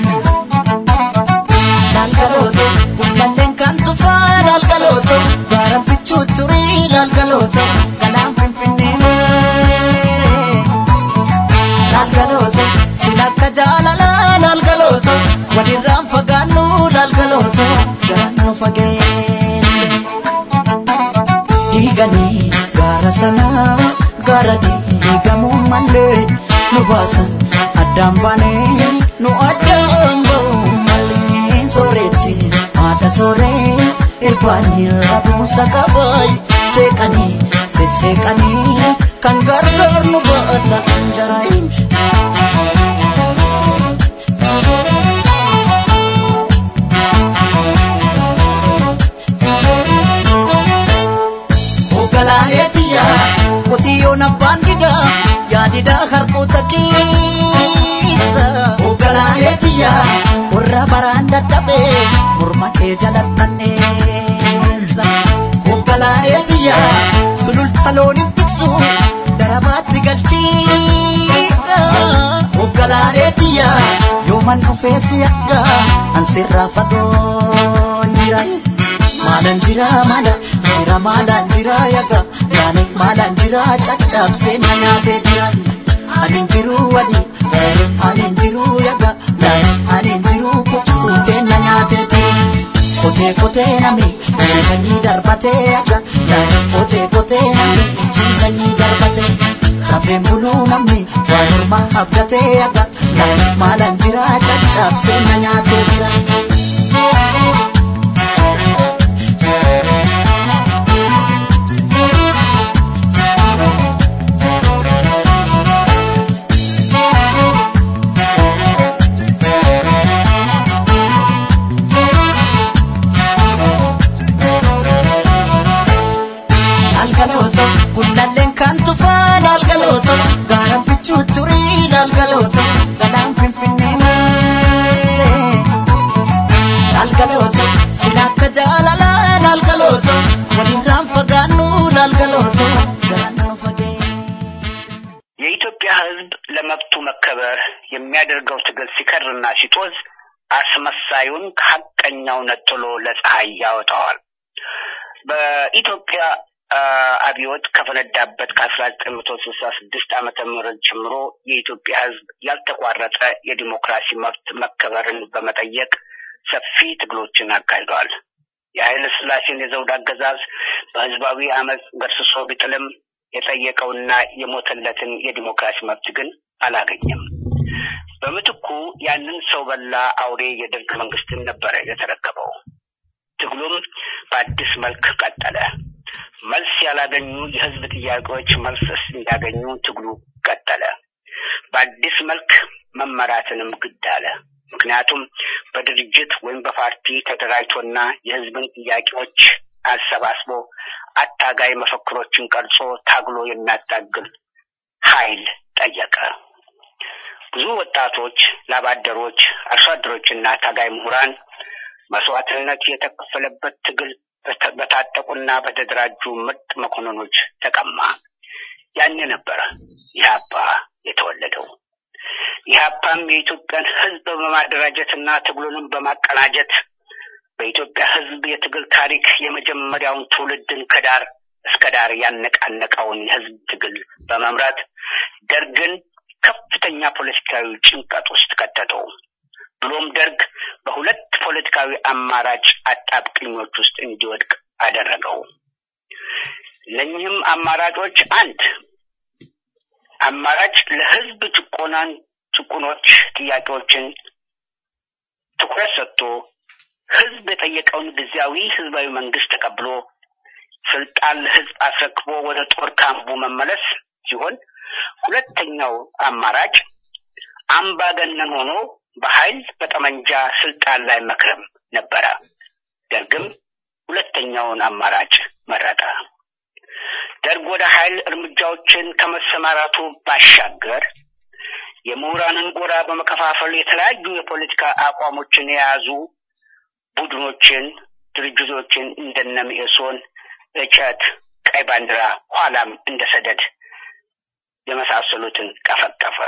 laalgalooto gullalleen kan tufaa laalgalooto gaara bichuu turii laalgalooto galaan finfinnee maasee. laalgalooto silakka jaalalaa laalgalooto walirraan fagaannu laalgalooto jalaan nu fageesse. Diiganii gaara sanaa gaara diigamuu malee nu baasan addaan baanee nu addaan ba'uu malee sooretti haadha sooree irbaanii rabuusa qabaay seeqanii sesseeqanii kan gargaar nu baata anjaraayi. Ogalaaleetiya qotiyyoon abbaan didaa yaadidaa harkoota keessa. Ogalaaleetiya qorra baraan dadhabee morma kee jalattanneessa. Ogalaaleetiya sululta looniin tiksu darabaatti galchiidha. Ogalaaleetiya yooman dhufee si akka ansirraa fagoon jira. Maalan jira maala jira maalan jira yaga yaani maalan jira caccabsee na nyaatee jira. Ani jiru wali ani jiru yaga yaani ani jiru kukkutee na nyaatee jira. Kotee kotee nami ciisanii darbatee yaga yaani kotee kotee nami ciisanii darbatee. Rafeen buluu namni waa morma abdatee yaga yaani maalan jira caccabsee na nyaatee jira. የሚያደርገው ትግል ሲከርና ሲጦዝ አስመሳዩን ከሀቀኛው ነጥሎ ለፀሐይ ያወጣዋል። በኢትዮጵያ አብዮት ከፈነዳበት ከአስራ ዘጠኝ መቶ ስልሳ ስድስት ዓመተ ምህረት ጀምሮ የኢትዮጵያ ሕዝብ ያልተቋረጠ የዲሞክራሲ መብት መከበርን በመጠየቅ ሰፊ ትግሎችን አካሂደዋል። የኃይለ ሥላሴን የዘውድ አገዛዝ በህዝባዊ አመፅ ገርስሶ ቢጥልም የጠየቀውና የሞተለትን የዲሞክራሲ መብት ግን አላገኘም። በምትኩ ያንን ሰው በላ አውሬ የደርግ መንግስትን ነበረ የተረከበው። ትግሉም በአዲስ መልክ ቀጠለ። መልስ ያላገኙ የህዝብ ጥያቄዎች መልስ እንዲያገኙ ትግሉ ቀጠለ። በአዲስ መልክ መመራትንም ግድ አለ። ምክንያቱም በድርጅት ወይም በፓርቲ ተደራጅቶና የህዝብን ጥያቄዎች አሰባስቦ አታጋይ መፈክሮችን ቀርጾ ታግሎ የሚያታግል ኃይል ጠየቀ። ብዙ ወጣቶች፣ ላባደሮች፣ አርሶ አደሮችና ታጋይ ምሁራን መስዋዕትነት የተከፈለበት ትግል በታጠቁና በተደራጁ ምርጥ መኮንኖች ተቀማ። ያኔ ነበረ ኢህአፓ የተወለደው። ኢህአፓም የኢትዮጵያን ህዝብ በማደራጀትና ትግሉንም በማቀናጀት በኢትዮጵያ ህዝብ የትግል ታሪክ የመጀመሪያውን ትውልድን ከዳር እስከ ዳር ያነቃነቀውን የህዝብ ትግል በመምራት ደርግን ከፍተኛ ፖለቲካዊ ጭንቀት ውስጥ ከተተው። ብሎም ደርግ በሁለት ፖለቲካዊ አማራጭ አጣብቅኞች ውስጥ እንዲወድቅ አደረገው። እነኚህም አማራጮች አንድ አማራጭ ለህዝብ ጭቆናን ጭቁኖች ጥያቄዎችን ትኩረት ሰጥቶ ህዝብ የጠየቀውን ጊዜያዊ ህዝባዊ መንግስት ተቀብሎ ስልጣን ለህዝብ አስረክቦ ወደ ጦር ካምፑ መመለስ ሲሆን ሁለተኛው አማራጭ አምባገነን ሆኖ በኃይል በጠመንጃ ስልጣን ላይ መክረም ነበረ። ደርግም ሁለተኛውን አማራጭ መረጠ። ደርግ ወደ ኃይል እርምጃዎችን ከመሰማራቱ ባሻገር የምሁራንን ጎራ በመከፋፈል የተለያዩ የፖለቲካ አቋሞችን የያዙ ቡድኖችን፣ ድርጅቶችን እንደነ መኢሶን፣ እጨት፣ ቀይ ባንዲራ ኋላም እንደ ሰደድ የመሳሰሉትን ቀፈቀፈ።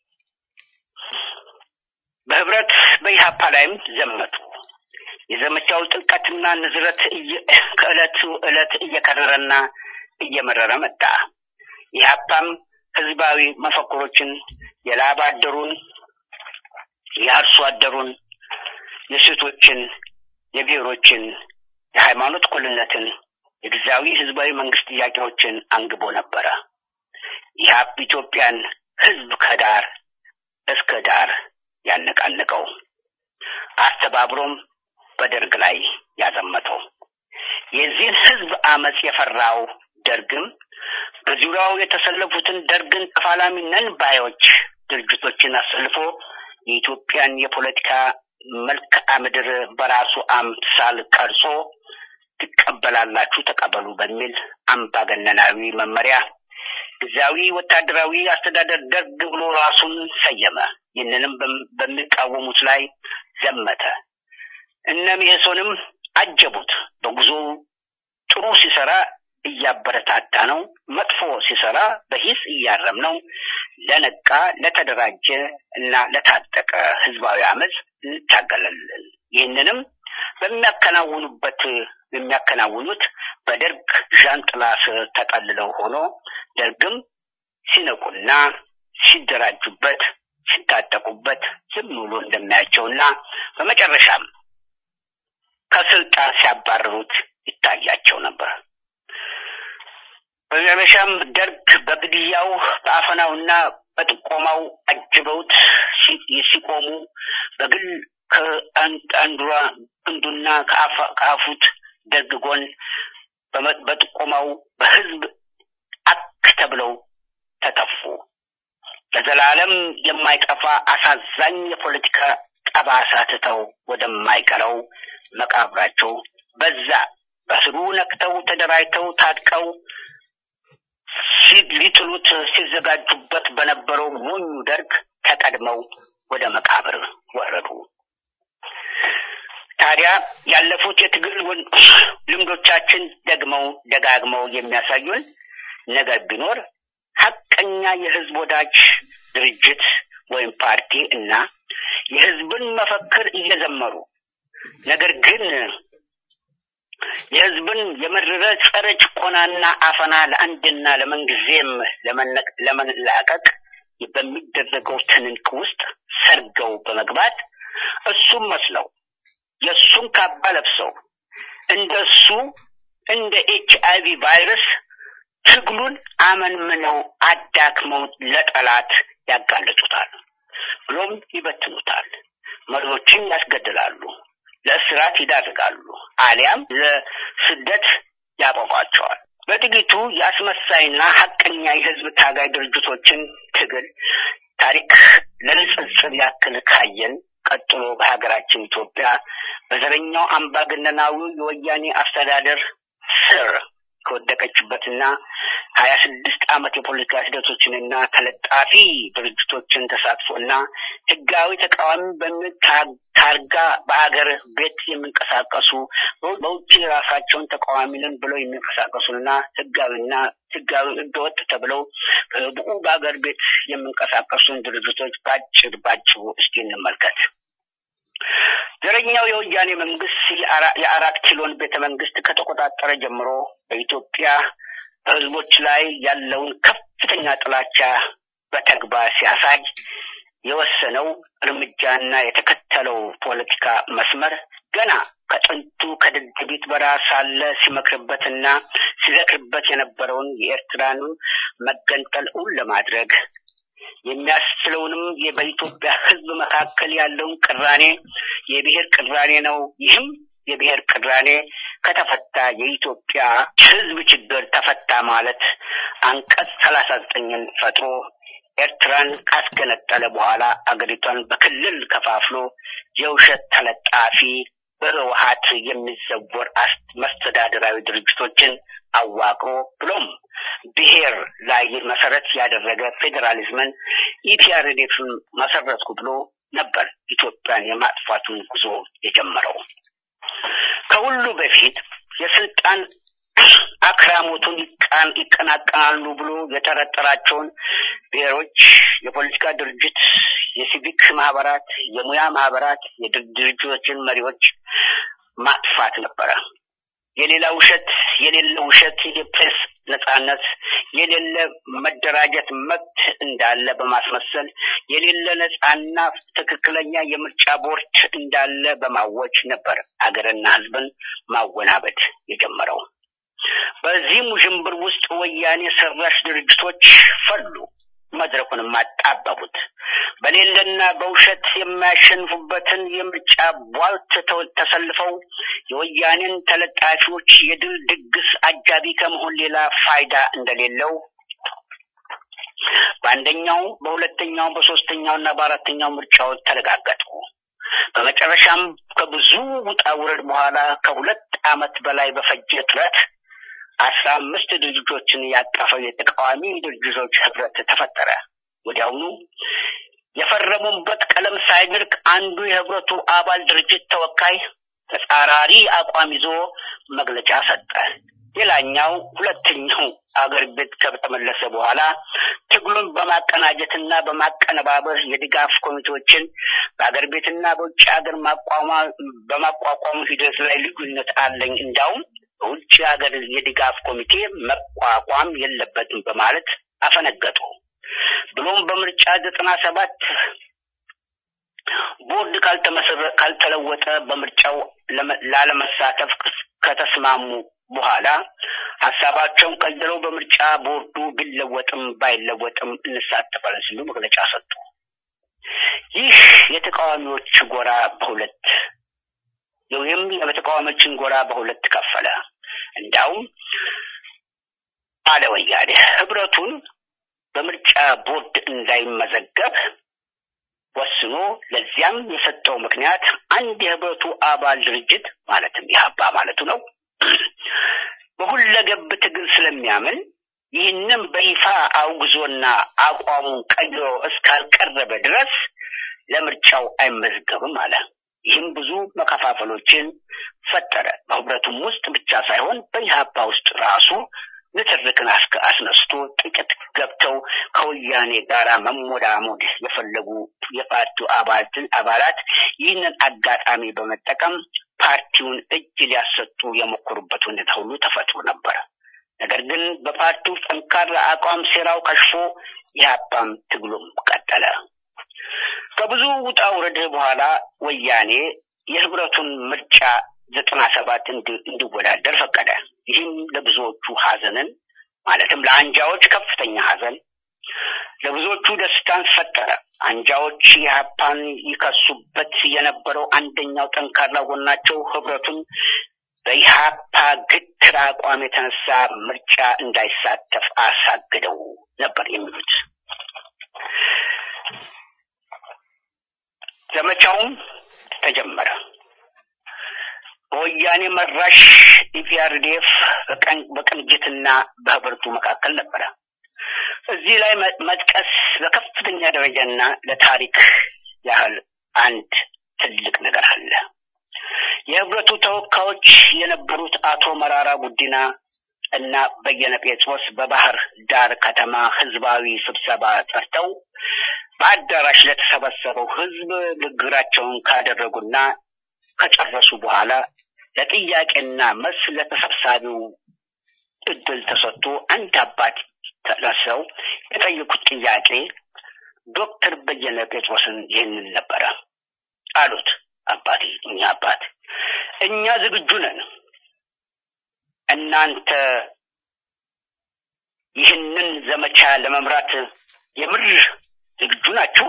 በህብረት በኢህአፓ ላይም ዘመቱ። የዘመቻው ጥልቀትና ንዝረት ከዕለቱ ዕለት እየከረረና እየመረረ መጣ። ኢህአፓም ህዝባዊ መፈክሮችን የላብ አደሩን፣ የአርሶ አደሩን፣ የሴቶችን፣ የብሔሮችን፣ የሃይማኖት እኩልነትን፣ የጊዜያዊ ህዝባዊ መንግስት ጥያቄዎችን አንግቦ ነበረ። ኢህአፕ ኢትዮጵያን ህዝብ ከዳር እስከ ዳር ያነቃነቀው አስተባብሮም በደርግ ላይ ያዘመተው የዚህን ህዝብ አመፅ የፈራው ደርግም በዙሪያው የተሰለፉትን ደርግን ተፋላሚ ነን ባዮች ድርጅቶችን አሰልፎ የኢትዮጵያን የፖለቲካ መልክዓ ምድር በራሱ አምሳል ቀርጾ ትቀበላላችሁ ተቀበሉ በሚል አምባገነናዊ መመሪያ ጊዜያዊ ወታደራዊ አስተዳደር ደርግ ብሎ ራሱን ሰየመ። ይህንንም በሚቃወሙት ላይ ዘመተ። እነ መኢሶንም አጀቡት። በጉዞ ጥሩ ሲሰራ እያበረታታ ነው፣ መጥፎ ሲሰራ በሂስ እያረም ነው። ለነቃ ለተደራጀ እና ለታጠቀ ህዝባዊ አመፅ እንታገላለን። ይህንንም በሚያከናውኑበት የሚያከናውኑት በደርግ ዣንጥላ ስር ተጠልለው ሆኖ ደርግም ሲነቁና ሲደራጁበት ሲታጠቁበት ዝም ብሎ እንደሚያቸውና በመጨረሻም ከስልጣን ሲያባረሩት ይታያቸው ነበር። በመጨረሻም ደርግ በግድያው በአፈናውና በጥቆማው አጅበውት ሲቆሙ በግል ከአንዱራ ክንዱና ከአፉት ደርግ ጎን በጥቆማው በህዝብ አክ ተብለው ተተፉ። ለዘላለም የማይጠፋ አሳዛኝ የፖለቲካ ጠባሳ ትተው ወደማይቀረው መቃብራቸው በዛ በስሩ ነክተው ተደራጅተው ታጥቀው ሊጥሉት ሲዘጋጁበት በነበረው ሞኙ ደርግ ተቀድመው ወደ መቃብር ወረዱ። ታዲያ ያለፉት የትግል ልምዶቻችን ደግመው ደጋግመው የሚያሳዩን ነገር ቢኖር ሀቀኛ የህዝብ ወዳጅ ድርጅት ወይም ፓርቲ እና የህዝብን መፈክር እየዘመሩ ነገር ግን የህዝብን የመረረ ጸረ ጭቆናና አፈና ለአንድና ለምንጊዜም ለመላቀቅ በሚደረገው ትንንቅ ውስጥ ሰርገው በመግባት እሱም መስለው የእሱን ካባ ለብሰው እንደሱ እንደ ኤች አይቪ ቫይረስ ትግሉን አመንምነው አዳክመው ለጠላት ያጋለጡታል፣ ብሎም ይበትኑታል። መሪዎችን ያስገድላሉ፣ ለእስራት ይዳርጋሉ፣ አሊያም ለስደት ያበቋቸዋል። በጥቂቱ የአስመሳይና ሀቀኛ የህዝብ ታጋይ ድርጅቶችን ትግል ታሪክ ለንጽጽር ያክል ካየን ቀጥሎ በሀገራችን ኢትዮጵያ በዘረኛው አምባገነናዊ የወያኔ አስተዳደር ስር ከወደቀችበትና ሀያ ስድስት ዓመት የፖለቲካ ሂደቶችንና ተለጣፊ ድርጅቶችን ተሳትፎና ህጋዊ ተቃዋሚ በሚል ታርጋ በሀገር ቤት የሚንቀሳቀሱ በውጭ ራሳቸውን ተቃዋሚ ነን ብለው የሚንቀሳቀሱና ህጋዊና ህጋዊ ህገወጥ ተብለው ብቁ በሀገር ቤት የሚንቀሳቀሱን ድርጅቶች ባጭር ባጭሩ እስቲ እንመልከት። ዘረኛው የወያኔ መንግስት የአራት ኪሎን ቤተ መንግስት ከተቆጣጠረ ጀምሮ በኢትዮጵያ በህዝቦች ላይ ያለውን ከፍተኛ ጥላቻ በተግባር ሲያሳይ የወሰነው እርምጃና የተከተለው ፖለቲካ መስመር ገና ከጥንቱ ከደደቢት በረሃ ሳለ ሲመክርበትና ሲዘክርበት የነበረውን የኤርትራን መገንጠል እውን ለማድረግ የሚያስችለውንም በኢትዮጵያ ህዝብ መካከል ያለውን ቅራኔ የብሔር ቅራኔ ነው። ይህም የብሔር ቅራኔ ከተፈታ የኢትዮጵያ ህዝብ ችግር ተፈታ ማለት አንቀጽ ሰላሳ ዘጠኝን ፈጥሮ ኤርትራን ካስገነጠለ በኋላ አገሪቷን በክልል ከፋፍሎ የውሸት ተለጣፊ በህወሀት የሚዘወር መስተዳደራዊ ድርጅቶችን አዋቅሮ ብሎም ብሔር ላይ መሰረት ያደረገ ፌዴራሊዝምን ኢፒአርዴፍን መሰረትኩ ብሎ ነበር ኢትዮጵያን የማጥፋቱን ጉዞ የጀመረው። ከሁሉ በፊት የስልጣን አክራሞቱን ይቀናቀናሉ ብሎ የጠረጠራቸውን ብሔሮች፣ የፖለቲካ ድርጅት፣ የሲቪክ ማህበራት፣ የሙያ ማህበራት፣ የድርጅቶችን መሪዎች ማጥፋት ነበረ። የሌላ ውሸት የሌለ ውሸት የፕሬስ ነጻነት የሌለ መደራጀት መብት እንዳለ በማስመሰል የሌለ ነጻና ትክክለኛ የምርጫ ቦርድ እንዳለ በማወጅ ነበር አገርና ህዝብን ማወናበድ የጀመረው። በዚህም ውዥንብር ውስጥ ወያኔ ሰራሽ ድርጅቶች ፈሉ፣ መድረኩንም አጣበቡት። በሌለና በውሸት የማያሸንፉበትን የምርጫ ቧልት ተሰልፈው የወያኔን ተለጣፊዎች የድል ድግስ አጃቢ ከመሆን ሌላ ፋይዳ እንደሌለው በአንደኛው፣ በሁለተኛው፣ በሶስተኛው እና በአራተኛው ምርጫዎች ተረጋገጡ። በመጨረሻም ከብዙ ውጣ ውረድ በኋላ ከሁለት ዓመት በላይ በፈጀ ጥረት አስራ አምስት ድርጅቶችን ያቀፈው የተቃዋሚ ድርጅቶች ህብረት ተፈጠረ። ወዲያውኑ የፈረሙበት ቀለም ሳይደርቅ አንዱ የህብረቱ አባል ድርጅት ተወካይ ተጻራሪ አቋም ይዞ መግለጫ ሰጠ። ሌላኛው ሁለተኛው አገር ቤት ከተመለሰ በኋላ ትግሉን በማቀናጀትና በማቀነባበር የድጋፍ ኮሚቴዎችን በአገር ቤትና በውጭ ሀገር በማቋቋሙ ሂደት ላይ ልዩነት አለኝ እንዳውም በውጭ ሀገር የድጋፍ ኮሚቴ መቋቋም የለበትም በማለት አፈነገጡ። ብሎም በምርጫ ዘጠና ሰባት ቦርድ ካልተለወጠ በምርጫው ላለመሳተፍ ከተስማሙ በኋላ ሀሳባቸውን ቀይረው በምርጫ ቦርዱ ቢለወጥም ባይለወጥም እንሳተፋለን ሲሉ መግለጫ ሰጡ። ይህ የተቃዋሚዎች ጎራ በሁለት ወይም የተቃዋሚዎችን ጎራ በሁለት ከፈለ። እንዳውም አለ ወያኔ ህብረቱን በምርጫ ቦርድ እንዳይመዘገብ ወስኖ ለዚያም የሰጠው ምክንያት አንድ የህብረቱ አባል ድርጅት ማለትም የሀባ ማለቱ ነው በሁለገብ ትግል ስለሚያምን ይህንም በይፋ አውግዞና አቋሙን ቀይሮ እስካልቀረበ ድረስ ለምርጫው አይመዝገብም አለ። ይህም ብዙ መከፋፈሎችን ፈጠረ። በህብረቱም ውስጥ ብቻ ሳይሆን በኢህአፓ ውስጥ ራሱ ንትርክን አስነስቶ ጥቂት ገብተው ከወያኔ ጋራ መሞዳሞድ የፈለጉ የፓርቲው አባላት ይህንን አጋጣሚ በመጠቀም ፓርቲውን እጅ ሊያሰጡ የሞከሩበት ሁኔታ ሁሉ ተፈጥሮ ነበር። ነገር ግን በፓርቲው ጠንካራ አቋም ሴራው ከሽፎ የሀባም ትግሉም ቀጠለ። ከብዙ ውጣ ውረድ በኋላ ወያኔ የህብረቱን ምርጫ ዘጠና ሰባት እንዲወዳደር ፈቀደ። ይህም ለብዙዎቹ ሀዘንን ማለትም ለአንጃዎች ከፍተኛ ሀዘን፣ ለብዙዎቹ ደስታን ፈጠረ። አንጃዎች የሀፓን ይከሱበት የነበረው አንደኛው ጠንካራ ጎናቸው ህብረቱን በኢህአፓ ግትር አቋም የተነሳ ምርጫ እንዳይሳተፍ አሳግደው ነበር የሚሉት። ዘመቻውም ተጀመረ። በወያኔ መራሽ ኢፒአርዲኤፍ በቅንጅትና በህብረቱ መካከል ነበረ። እዚህ ላይ መጥቀስ በከፍተኛ ደረጃና ለታሪክ ያህል አንድ ትልቅ ነገር አለ። የህብረቱ ተወካዮች የነበሩት አቶ መራራ ጉዲና እና በየነ ጴጥሮስ በባህር ዳር ከተማ ህዝባዊ ስብሰባ ጠርተው በአዳራሽ ለተሰበሰበው ህዝብ ንግግራቸውን ካደረጉና ከጨረሱ በኋላ ለጥያቄና መልስ ለተሰብሳቢው እድል ተሰጥቶ አንድ አባት ተነሰው የጠየቁት ጥያቄ ዶክተር በየነ ጴጥሮስን ይህንን ነበረ አሉት። አባቴ እኛ አባት እኛ ዝግጁ ነን። እናንተ ይህንን ዘመቻ ለመምራት የምር ዝግጁ ናችሁ?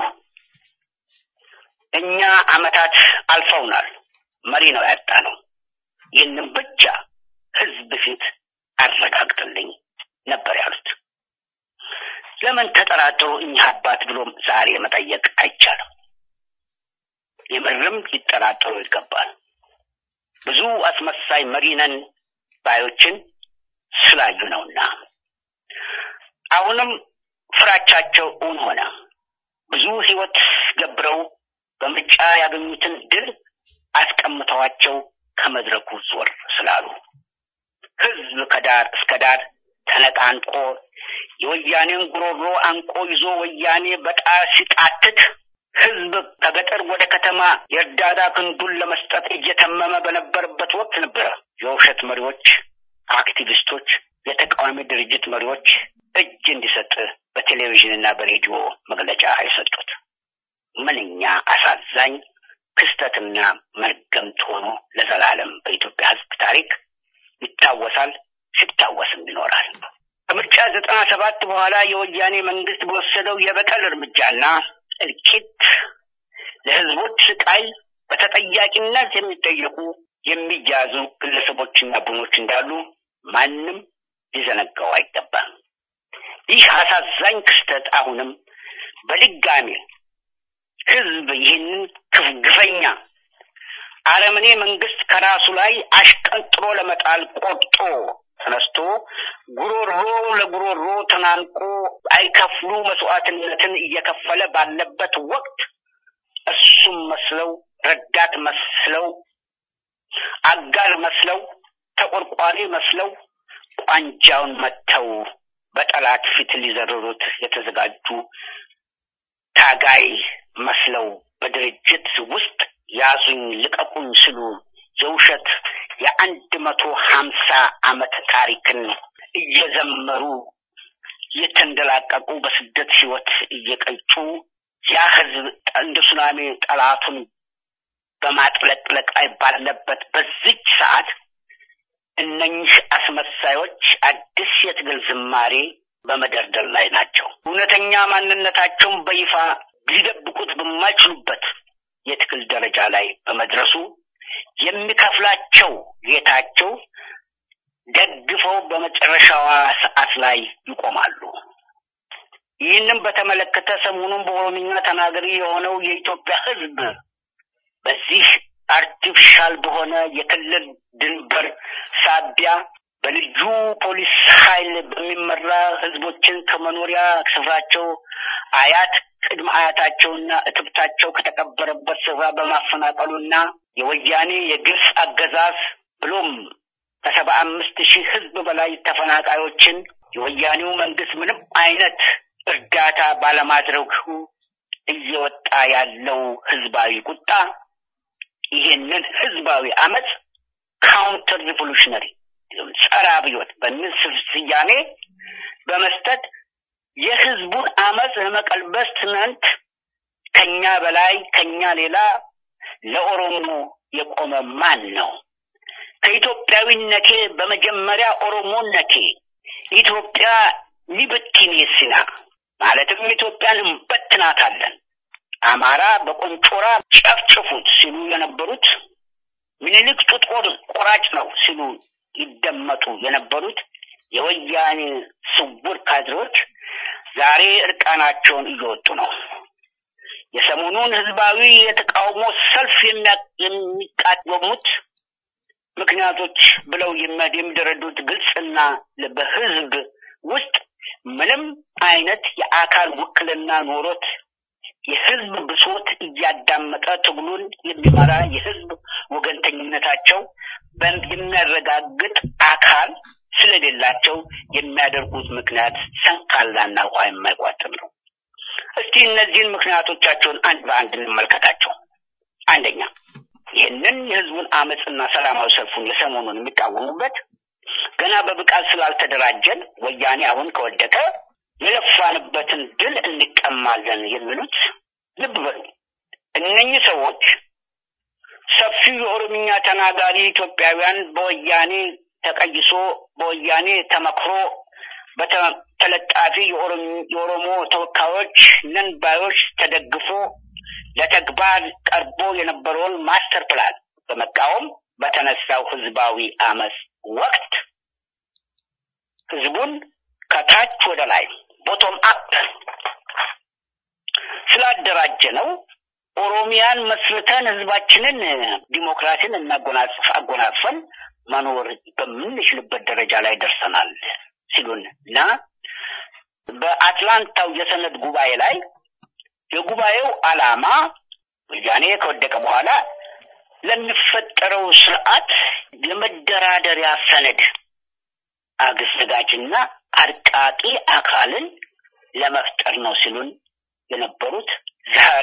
እኛ አመታት አልፈውናል። መሪ ነው ያጣ ነው። ይህንን ብቻ ህዝብ ፊት አረጋግጥልኝ ነበር ያሉት። ለምን ተጠራጥሮ እኚህ አባት ብሎም ዛሬ መጠየቅ አይቻልም። የምርም ሊጠራጠሩ ይገባል። ብዙ አስመሳይ መሪ ነን ባዮችን ስላዩ ነውና። አሁንም ፍራቻቸው እውን ሆነ። ብዙ ህይወት ገብረው በምርጫ ያገኙትን ድል አስቀምጠዋቸው ከመድረኩ ዞር ስላሉ ህዝብ ከዳር እስከ ዳር ተነቃንቆ የወያኔን ጉሮሮ አንቆ ይዞ ወያኔ በጣር ሲቃትት ህዝብ ከገጠር ወደ ከተማ የእርዳታ ክንዱን ለመስጠት እየተመመ በነበረበት ወቅት ነበረ የውሸት መሪዎች፣ አክቲቪስቶች፣ የተቃዋሚ ድርጅት መሪዎች እጅ እንዲሰጥ በቴሌቪዥንና በሬዲዮ መግለጫ የሰጡት። ምንኛ አሳዛኝ ክስተትና መርገምት ሆኖ ለዘላለም በኢትዮጵያ ህዝብ ታሪክ ይታወሳል፣ ሲታወስም ይኖራል። ከምርጫ ዘጠና ሰባት በኋላ የወያኔ መንግስት በወሰደው የበቀል እርምጃና እልቂት ለህዝቦች ስቃይ በተጠያቂነት የሚጠየቁ የሚያዙ ግለሰቦችና ቡድኖች እንዳሉ ማንም ሊዘነጋው አይገባም። ይህ አሳዛኝ ክስተት አሁንም በድጋሚ ህዝብ ይህንን ግፈኛ አረመኔ መንግስት ከራሱ ላይ አሽቀንጥሮ ለመጣል ቆርጦ ተነስቶ ጉሮሮ ለጉሮሮ ተናንቆ አይከፍሉ መስዋዕትነትን እየከፈለ ባለበት ወቅት እሱም መስለው ረዳት መስለው አጋር መስለው ተቆርቋሪ መስለው ቋንጃውን መጥተው በጠላት ፊት ሊዘርሩት የተዘጋጁ ታጋይ መስለው በድርጅት ውስጥ ያዙኝ ልቀቁኝ ሲሉ የውሸት የአንድ መቶ ሀምሳ ዓመት ታሪክን እየዘመሩ እየተንደላቀቁ በስደት ህይወት እየቀጩ ያ ህዝብ እንደ ሱናሚ ጠላቱን በማጥለቅለቅ ላይ ባለበት በዚች ሰዓት እነኝህ አስመሳዮች አዲስ የትግል ዝማሬ በመደርደር ላይ ናቸው። እውነተኛ ማንነታቸውን በይፋ ሊደብቁት በማይችሉበት የትግል ደረጃ ላይ በመድረሱ የሚከፍላቸው ጌታቸው ደግፈው በመጨረሻዋ ሰዓት ላይ ይቆማሉ። ይህንም በተመለከተ ሰሞኑን በኦሮምኛ ተናገሪ የሆነው የኢትዮጵያ ህዝብ በዚህ አርቲፊሻል በሆነ የክልል ድንበር ሳቢያ በልዩ ፖሊስ ኃይል በሚመራ ህዝቦችን ከመኖሪያ ስፍራቸው አያት ቅድመ አያታቸውና እትብታቸው ከተቀበረበት ስፍራ በማፈናቀሉና የወያኔ የግፍ አገዛዝ ብሎም ከሰባ አምስት ሺህ ህዝብ በላይ ተፈናቃዮችን የወያኔው መንግስት ምንም አይነት እርዳታ ባለማድረጉ እየወጣ ያለው ህዝባዊ ቁጣ ይህንን ህዝባዊ አመፅ ካውንተር ሪቮሉሽነሪ ጸረ አብዮት በሚል ስያሜ በመስጠት የህዝቡን አመፅ ለመቀልበስ ትናንት ከኛ በላይ ከኛ ሌላ ለኦሮሞ የቆመ ማን ነው? ከኢትዮጵያዊነቴ በመጀመሪያ ኦሮሞነቴ ኢትዮጵያ ሊብቲኔስና ማለትም ኢትዮጵያን እንበትናታለን፣ አማራ በቆንጮራ ጨፍጭፉት ሲሉ የነበሩት ምኒልክ ጡት ቆራጭ ነው ሲሉ ይደመጡ የነበሩት የወያኔ ስውር ካድሬዎች ዛሬ እርቃናቸውን እየወጡ ነው። የሰሞኑን ህዝባዊ የተቃውሞ ሰልፍ የሚቃወሙት ምክንያቶች ብለው የሚደረዱት ግልጽና በህዝብ ውስጥ ምንም አይነት የአካል ውክልና ኖሮት የህዝብ ብሶት እያዳመጠ ትግሉን የሚመራ የህዝብ ወገንተኝነታቸው የሚያረጋግጥ አካል ስለሌላቸው የሚያደርጉት ምክንያት ሰንካላና ውሃ የማይቋጥር ነው። እስቲ እነዚህን ምክንያቶቻቸውን አንድ በአንድ እንመልከታቸው። አንደኛ ይህንን የህዝቡን አመፅና ሰላማዊ ሰልፉን የሰሞኑን የሚቃወሙበት ገና በብቃት ስላልተደራጀን ወያኔ አሁን ከወደቀ የለፋንበትን ድል እንቀማለን የሚሉት ልብ በሉ። እነኚህ ሰዎች ሰፊው የኦሮምኛ ተናጋሪ ኢትዮጵያውያን በወያኔ ተቀይሶ በወያኔ ተመክሮ በተለጣፊ የኦሮሞ ተወካዮች ነን ባዮች ተደግፎ ለተግባር ቀርቦ የነበረውን ማስተር ፕላን በመቃወም በተነሳው ህዝባዊ አመፅ ወቅት ህዝቡን ከታች ወደ ላይ ቦቶም አፕ ስላደራጀ ነው ኦሮሚያን መስርተን ህዝባችንን ዲሞክራሲን እናጎናጽፍ አጎናጽፈን መኖር በምንችልበት ደረጃ ላይ ደርሰናል ሲሉን እና በአትላንታው የሰነድ ጉባኤ ላይ የጉባኤው ዓላማ ወያኔ ከወደቀ በኋላ ለሚፈጠረው ስርዓት የመደራደሪያ ሰነድ አዘጋጅና አርቃቂ አካልን ለመፍጠር ነው ሲሉን የነበሩት ዛሬ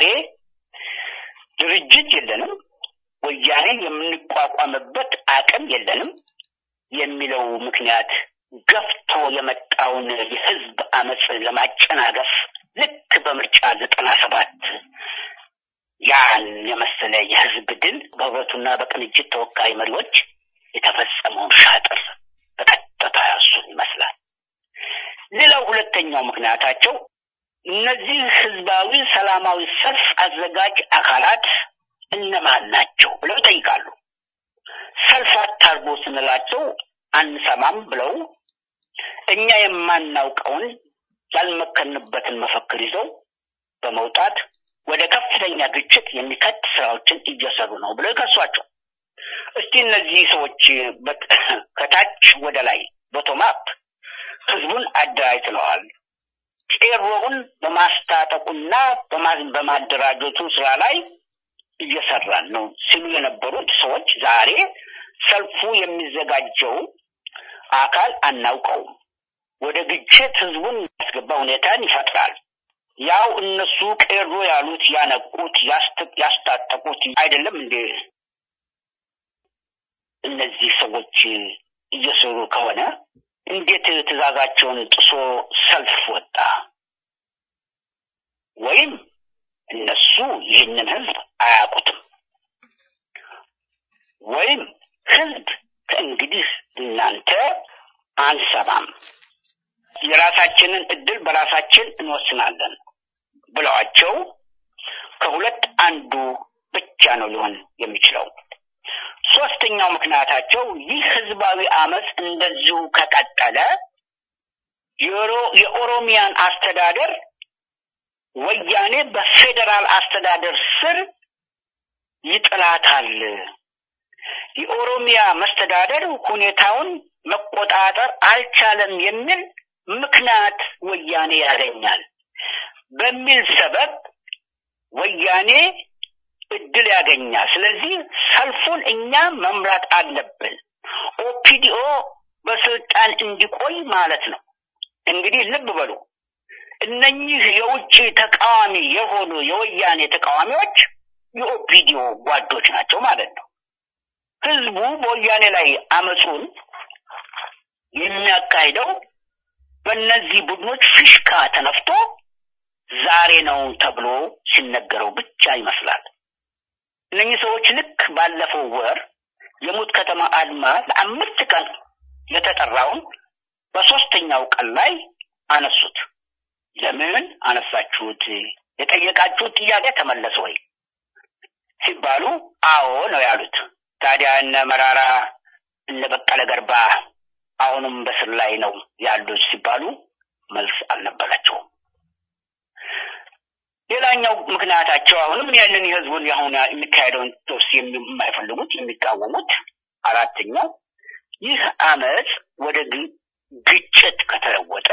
ድርጅት የለንም፣ ወያኔን የምንቋቋምበት አቅም የለንም የሚለው ምክንያት ገፍቶ የመጣውን የህዝብ አመፅ ለማጨናገፍ ልክ በምርጫ ዘጠና ሰባት ያን የመሰለ የህዝብ ድል በህብረቱና በቅንጅት ተወካይ መሪዎች የተፈጸመውን ሻጥር በቀጥታ እሱን ይመስላል። ሌላው ሁለተኛው ምክንያታቸው እነዚህ ህዝባዊ ሰላማዊ ሰልፍ አዘጋጅ አካላት እነማን ናቸው ብለው ይጠይቃሉ። ሰልፍ አታርጎ ስንላቸው አንሰማም ብለው እኛ የማናውቀውን ያልመከንበትን መፈክር ይዘው በመውጣት ወደ ከፍተኛ ግጭት የሚከት ስራዎችን እየሰሩ ነው ብለው ይከሷቸው። እስቲ እነዚህ ሰዎች ከታች ወደ ላይ ቦቶማፕ ህዝቡን አደራጅተዋል። ቄሮውን በማስታጠቁና በማደራጀቱ ስራ ላይ እየሰራን ነው ሲሉ የነበሩት ሰዎች ዛሬ ሰልፉ የሚዘጋጀው አካል አናውቀውም፣ ወደ ግጭት ህዝቡን ያስገባ ሁኔታን ይፈጥራል። ያው እነሱ ቄሮ ያሉት ያነቁት ያስታጠቁት አይደለም እንዴ? እነዚህ ሰዎች እየሰሩ ከሆነ እንዴት ትእዛዛቸውን ጥሶ ሰልፍ ወጣ? ወይም እነሱ ይህንን ህዝብ አያውቁትም፣ ወይም ህዝብ ከእንግዲህ እናንተ አንሰማም፣ የራሳችንን እድል በራሳችን እንወስናለን ብለዋቸው ከሁለት አንዱ ብቻ ነው ሊሆን የሚችለው። ሶስተኛው ምክንያታቸው ይህ ህዝባዊ አመፅ እንደዚሁ ከቀጠለ የኦሮሚያን አስተዳደር ወያኔ በፌዴራል አስተዳደር ስር ይጥላታል። የኦሮሚያ መስተዳደር ሁኔታውን መቆጣጠር አልቻለም የሚል ምክንያት ወያኔ ያገኛል በሚል ሰበብ ወያኔ እድል ያገኛል። ስለዚህ ሰልፉን እኛ መምራት አለብን፣ ኦፒዲኦ በስልጣን እንዲቆይ ማለት ነው። እንግዲህ ልብ በሉ እነኚህ የውጭ ተቃዋሚ የሆኑ የወያኔ ተቃዋሚዎች የኦፒዲዮ ጓዶች ናቸው ማለት ነው። ህዝቡ በወያኔ ላይ አመፁን የሚያካሂደው በእነዚህ ቡድኖች ፊሽካ ተነፍቶ ዛሬ ነው ተብሎ ሲነገረው ብቻ ይመስላል። እነኚህ ሰዎች ልክ ባለፈው ወር የሙት ከተማ አድማ ለአምስት ቀን የተጠራውን በሶስተኛው ቀን ላይ አነሱት። ለምን አነሳችሁት? የጠየቃችሁት ጥያቄ ተመለሰ ወይ ሲባሉ አዎ ነው ያሉት። ታዲያ እነ መራራ እነ በቀለ ገርባ አሁንም በስር ላይ ነው ያሉት ሲባሉ መልስ አልነበራቸውም። ሌላኛው ምክንያታቸው አሁንም ያንን የህዝቡን የአሁን የሚካሄደውን ቶስ የማይፈልጉት የሚቃወሙት፣ አራተኛው ይህ አመፅ ወደ ግጭት ከተለወጠ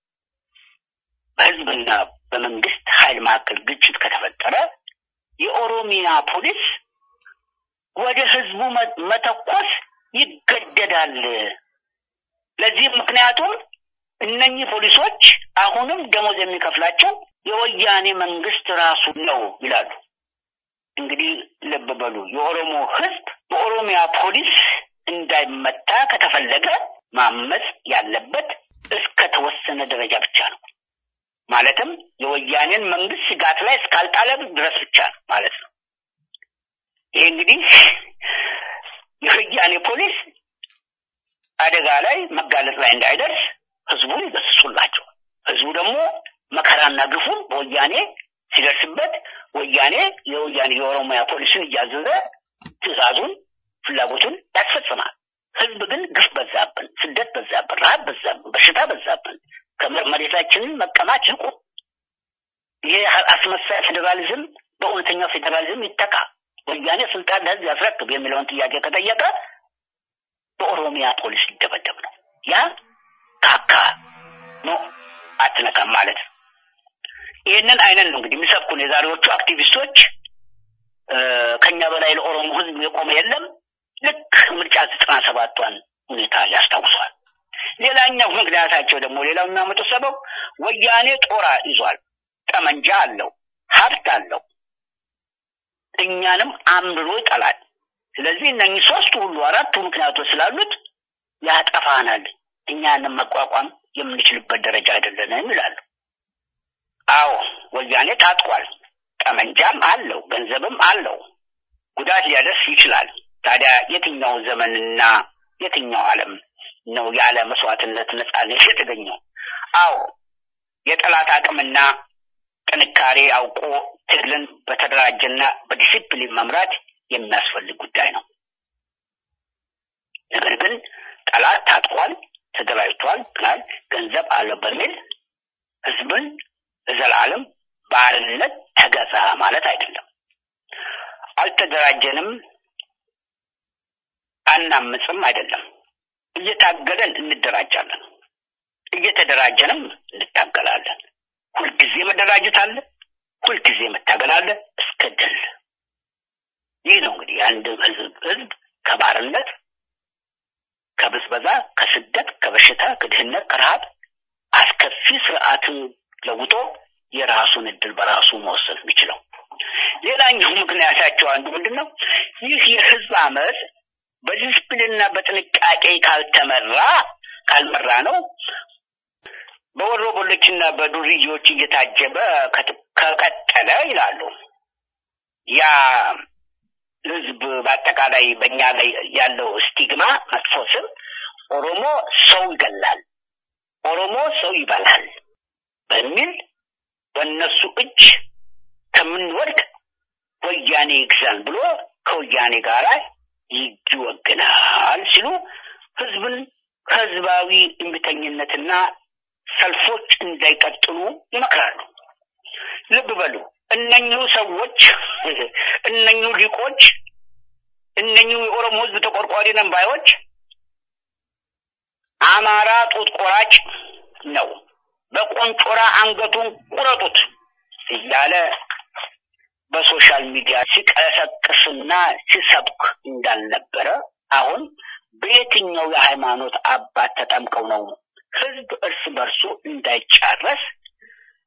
በህዝብና በመንግስት ኃይል መካከል ግጭት ከተፈጠረ የኦሮሚያ ፖሊስ ወደ ህዝቡ መተኮስ ይገደዳል። ለዚህም ምክንያቱም እነኚህ ፖሊሶች አሁንም ደሞዝ የሚከፍላቸው የወያኔ መንግስት ራሱ ነው ይላሉ። እንግዲህ ልብ በሉ፣ የኦሮሞ ህዝብ በኦሮሚያ ፖሊስ እንዳይመታ ከተፈለገ ማመፅ ያለበት እስከ ተወሰነ ደረጃ ብቻ ነው። ማለትም የወያኔን መንግስት ስጋት ላይ እስካልጣለ ድረስ ብቻ ነው ማለት ነው። ይሄ እንግዲህ የወያኔ ፖሊስ አደጋ ላይ መጋለጥ ላይ እንዳይደርስ ህዝቡን ይገስጹላቸው። ህዝቡ ደግሞ መከራና ግፉን በወያኔ ሲደርስበት ወያኔ የወያኔ የኦሮሚያ ፖሊስን እያዘዘ ትዕዛዙን፣ ፍላጎቱን ያስፈጽማል። ህዝብ ግን ግፍ በዛብን፣ ስደት በዛብን፣ ረሃብ በዛብን፣ በሽታ በዛብን፣ ከመሬታችንን መቀማት ይቁም። ይህ አስመሳይ ፌዴራሊዝም በእውነተኛው ፌዴራሊዝም ይተካ፣ ወያኔ ስልጣን ለህዝብ ያስረክብ የሚለውን ጥያቄ ከጠየቀ በኦሮሚያ ፖሊስ ሊደበደብ ነው። ያ ካካ ነው አትነካም ማለት ነው። ይህንን አይነት ነው እንግዲህ የሚሰብኩን የዛሬዎቹ አክቲቪስቶች። ከኛ በላይ ለኦሮሞ ህዝብ የቆመ የለም። ልክ ምርጫ ዘጠና ሰባቷን ሁኔታ ያስታውሷል። ሌላኛው ምክንያታቸው ደግሞ ሌላው የሚያመጡት ሰበብ ወያኔ ጦር ይዟል፣ ጠመንጃ አለው፣ ሀብት አለው፣ እኛንም አምርሮ ይጠላል። ስለዚህ እነኚህ ሶስቱ ሁሉ አራቱ ምክንያቶች ስላሉት ያጠፋናል፣ እኛንም መቋቋም የምንችልበት ደረጃ አይደለንም ይላሉ። አዎ ወያኔ ታጥቋል፣ ጠመንጃም አለው፣ ገንዘብም አለው፣ ጉዳት ሊያደርስ ይችላል። ታዲያ የትኛው ዘመንና የትኛው ዓለም ነው ያለ መስዋዕትነት ነጻነት የተገኘው? አዎ የጠላት አቅምና ጥንካሬ አውቆ ትግልን በተደራጀና በዲሲፕሊን መምራት የሚያስፈልግ ጉዳይ ነው። ነገር ግን ጠላት ታጥቋል፣ ተደራጅቷል ብላል ገንዘብ አለው በሚል ህዝብን ለዘላለም ባርነት ተገዛ ማለት አይደለም። አልተደራጀንም፣ አናምፅም አይደለም። እየታገለን እንደራጃለን፣ እየተደራጀንም እንታገላለን። ሁልጊዜ መደራጀት አለ፣ ሁልጊዜ መታገል አለ እስከ ድል። ይህ ነው እንግዲህ የአንድ ህዝብ ህዝብ ከባርነት፣ ከብዝበዛ፣ ከስደት፣ ከበሽታ፣ ከድህነት፣ ከረሃብ አስከፊ ስርዓትን ለውጦ የራሱን እድል በራሱ መወሰን የሚችለው። ሌላኛው ምክንያታቸው አንዱ ምንድን ነው? ይህ የህዝብ አመፅ በዲስፕሊንና በጥንቃቄ ካልተመራ ካልመራ ነው በወሮ በሎችና በዱርዬዎች እየታጀበ ከቀጠለ ይላሉ። ያ ህዝብ በአጠቃላይ በእኛ ላይ ያለው ስቲግማ መጥፎ ስም ኦሮሞ ሰው ይገላል፣ ኦሮሞ ሰው ይበላል በሚል በእነሱ እጅ ከምንወድቅ ወያኔ ይግዛን ብሎ ከወያኔ ጋር ይወግናል ሲሉ ህዝብን ከህዝባዊ እምቢተኝነትና ሰልፎች እንዳይቀጥሉ ይመክራሉ። ልብ በሉ፣ እነኙ ሰዎች እነኙ ሊቆች እነኙ የኦሮሞ ህዝብ ተቆርቋሪ ነን ባዮች አማራ ጡት ቆራጭ ነው፣ በቆንጮራ አንገቱን ቁረጡት እያለ በሶሻል ሚዲያ ሲቀሰቅስና ሲሰብክ እንዳልነበረ አሁን በየትኛው የሃይማኖት አባት ተጠምቀው ነው ህዝብ እርስ በርሱ እንዳይጫረስ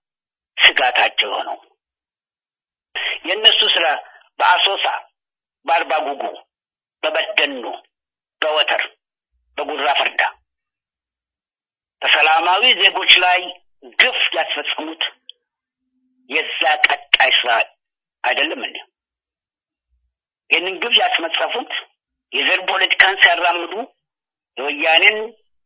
ስጋታቸው የሆነው። የእነሱ ስራ በአሶሳ፣ በአርባ ጉጉ፣ በበደኖ፣ በወተር፣ በጉራ ፈርዳ በሰላማዊ ዜጎች ላይ ግፍ ያስፈጸሙት የዛ ቀጣይ ስራ አይደለም እንዴ? ይህንን ግፍ ያስመጸፉት የዘር ፖለቲካን ሲያራምዱ የወያኔን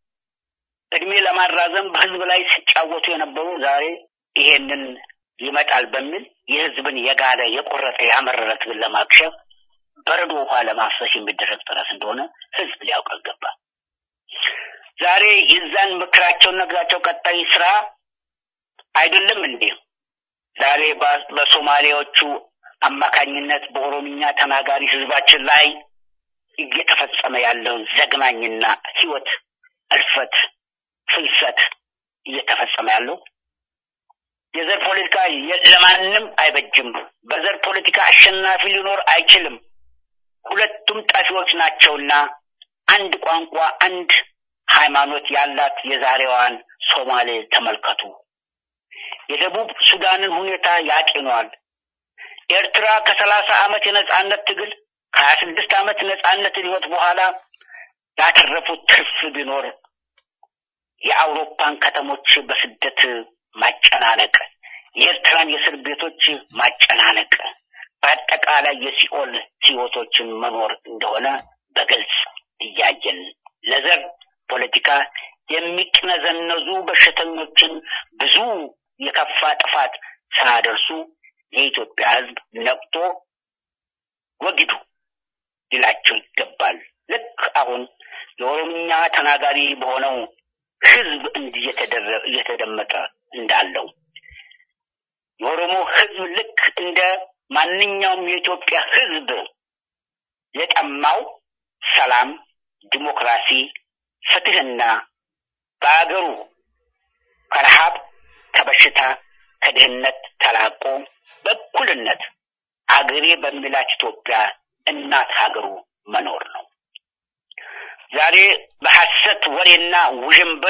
እድሜ ለማራዘም በህዝብ ላይ ሲጫወቱ የነበሩ ዛሬ ይሄንን ይመጣል በሚል የህዝብን የጋለ የቆረጠ ያመረረ ትግል ለማክሸፍ በረዶ ውሃ ለማፍሰስ የሚደረግ ጥረት እንደሆነ ህዝብ ሊያውቅ ይገባል። ዛሬ የዛን ምክራቸውን ነግራቸው ቀጣይ ስራ አይደለም እንዴ? ዛሬ በሶማሌዎቹ አማካኝነት በኦሮምኛ ተናጋሪ ህዝባችን ላይ እየተፈጸመ ያለው ዘግናኝና ህይወት እልፈት፣ ፍልሰት እየተፈጸመ ያለው የዘር ፖለቲካ ለማንም አይበጅም። በዘር ፖለቲካ አሸናፊ ሊኖር አይችልም። ሁለቱም ጠፊዎች ናቸውና አንድ ቋንቋ፣ አንድ ሃይማኖት ያላት የዛሬዋን ሶማሌ ተመልከቱ። የደቡብ ሱዳንን ሁኔታ ያጤኗል። ኤርትራ ከሰላሳ ዓመት የነጻነት ትግል ከሀያ ስድስት ዓመት ነጻነት ህይወት በኋላ ያተረፉት ትርፍ ቢኖር የአውሮፓን ከተሞች በስደት ማጨናነቅ፣ የኤርትራን የእስር ቤቶች ማጨናነቅ፣ በአጠቃላይ የሲኦል ህይወቶችን መኖር እንደሆነ በግልጽ እያየን ለዘር ፖለቲካ የሚቅነዘነዙ በሽተኞችን ብዙ የከፋ ጥፋት ሳያደርሱ የኢትዮጵያ ህዝብ ነቅቶ ወግዱ ሊላቸው ይገባል። ልክ አሁን የኦሮምኛ ተናጋሪ በሆነው ህዝብ እንዲህ እየተደመጠ እንዳለው የኦሮሞ ህዝብ ልክ እንደ ማንኛውም የኢትዮጵያ ህዝብ የጠማው ሰላም፣ ዲሞክራሲ፣ ፍትህና በአገሩ ከረሃብ ከበሽታ ከድህነት ተላቆ በእኩልነት አገሬ በሚላት ኢትዮጵያ እናት ሀገሩ መኖር ነው። ዛሬ በሐሰት ወሬና ውዥንብር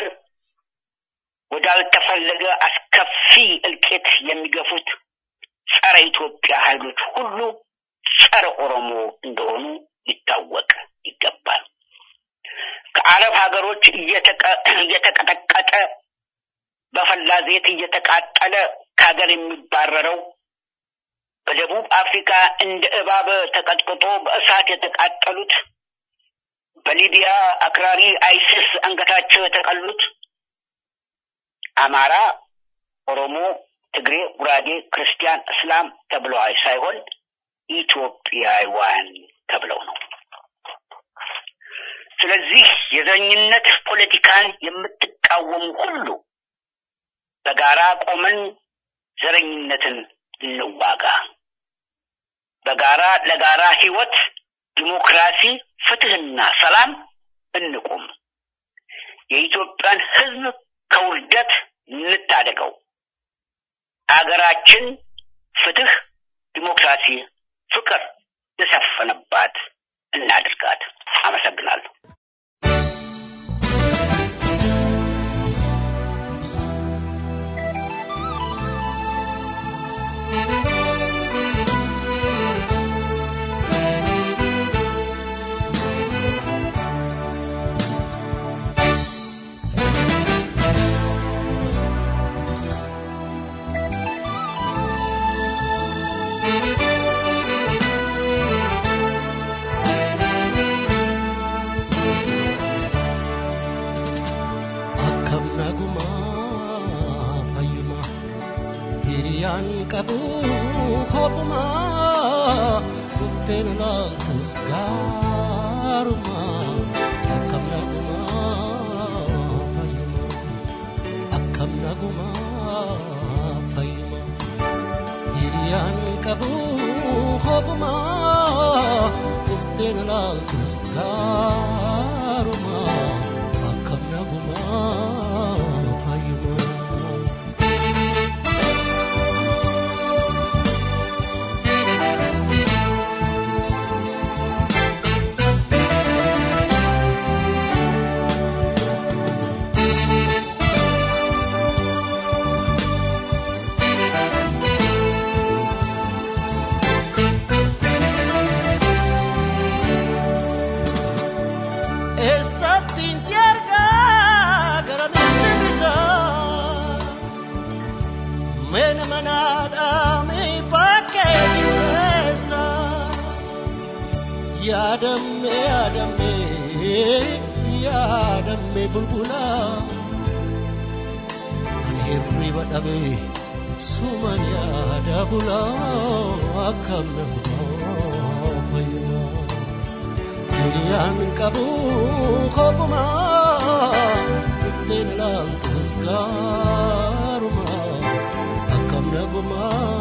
ወዳልተፈለገ አስከፊ እልቂት የሚገፉት ጸረ ኢትዮጵያ ኃይሎች ሁሉ ጸረ ኦሮሞ እንደሆኑ ሊታወቅ ይገባል። ከአረብ ሀገሮች እየተቀጠቀጠ በፈላ ዘይት እየተቃጠለ ከሀገር የሚባረረው በደቡብ አፍሪካ እንደ እባብ ተቀጥቅጦ በእሳት የተቃጠሉት በሊቢያ አክራሪ አይሲስ አንገታቸው የተቀሉት አማራ፣ ኦሮሞ፣ ትግሬ፣ ጉራጌ፣ ክርስቲያን፣ እስላም ተብለው ሳይሆን ኢትዮጵያውያን ተብለው ነው። ስለዚህ የዘረኝነት ፖለቲካን የምትቃወሙ ሁሉ በጋራ ቆመን ዘረኝነትን እንዋጋ። በጋራ ለጋራ ህይወት፣ ዲሞክራሲ፣ ፍትህና ሰላም እንቁም። የኢትዮጵያን ህዝብ ከውርደት እንታደገው። አገራችን ፍትህ፣ ዲሞክራሲ፣ ፍቅር የሰፈነባት እናድርጋት። አመሰግናለሁ። qabu kophuma dhufteen ilaaltus gaaruma akkam naguma fayyuma akkam naguma fayyuma hiriyaan qabu kophuma dhufteen ilaaltus gaaruma akkam naguma fayyuma. mena manada mi bakkee keessa yaadamme yaadamme yaadamme bulbula ani hirriba dhabe suman yaada bula akkam nama fayyuma hiriyaan qabu kopuma dhufteen laaltus gaaruma akkam naguma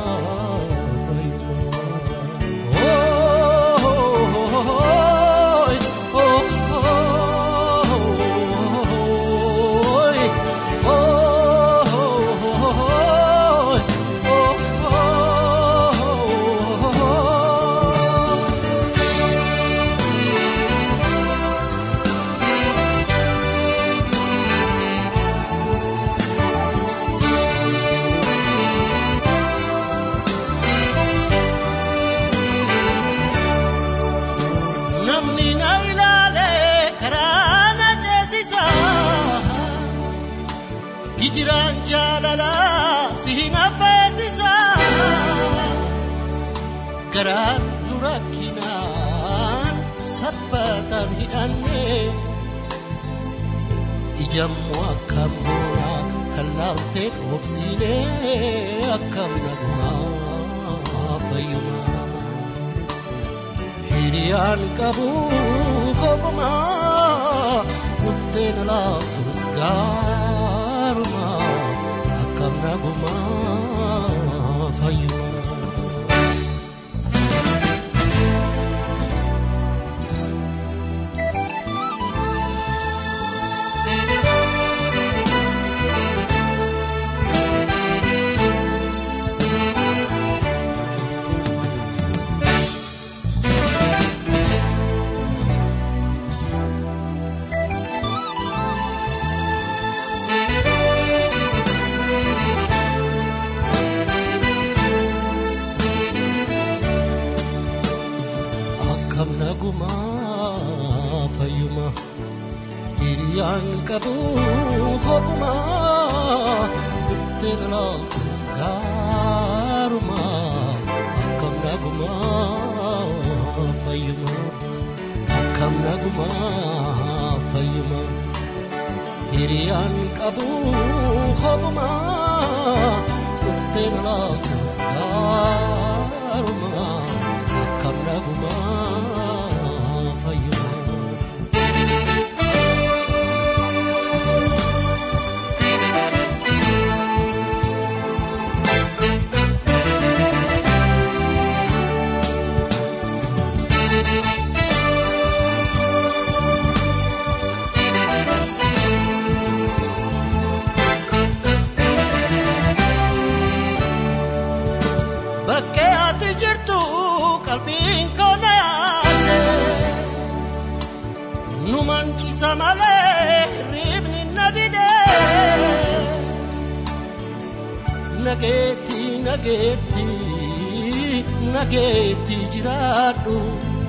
namni na ilaale karaa na ceesisa hijiraan jaalala si hin affeesisa garaan nu rakkinaan sabbataan hidhanne ijammoo akkam goona kan laaltee dhoobsiine akkam nagumaa fayyumaa hiriyaan qabu kopuma dhufteen laaftus gaaruma akkam naguma fayyuma. akkam naguma fayyuma hiriyaan qabu kopuma dhufteen laaltus gaaruma akkam naguma fayyuma akkam naguma fayyuma hiriyaan qabu kopuma dhufteen laaltus gaaruma akkam naguma fayyuma. Bakkee ati jirtu qalbiin koo na yaade nu mancisa malee hirribni na dide nageetti nageetti nageetti jiraadhu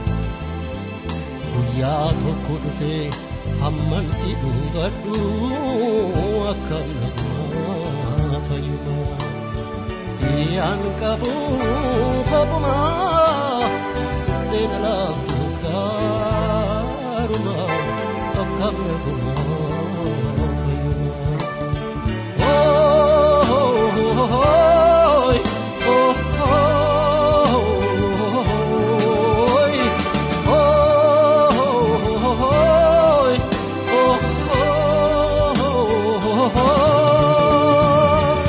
guyyaa tokko dhufee hamman si dhungadhu akkam namaa fayyumaa. Hiriyaan qabu kopuma dhufteen laaftuuf gaaruma akkam naguma fayyuma. Ooy, ooy, ooy, ooy.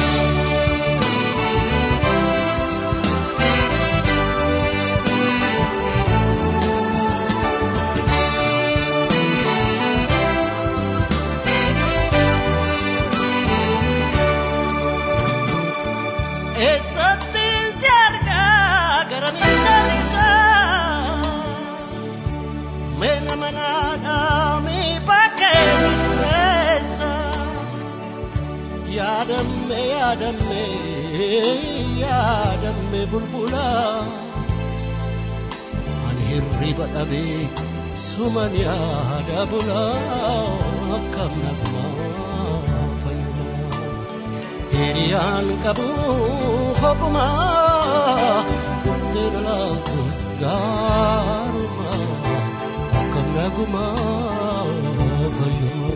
Eessattiin si argaa gara miidhaan isaa Meena manaadhaa mi bakkee keessa Yaadamme yaadamme yaadamme bulbula Ani hirriba dhabee suman yaada bula akkam nagumaa fayyuma hiriyaan qabu hophumaa dhuftee dhalaatus gaarumaa akkam nagumaa fayyumaa.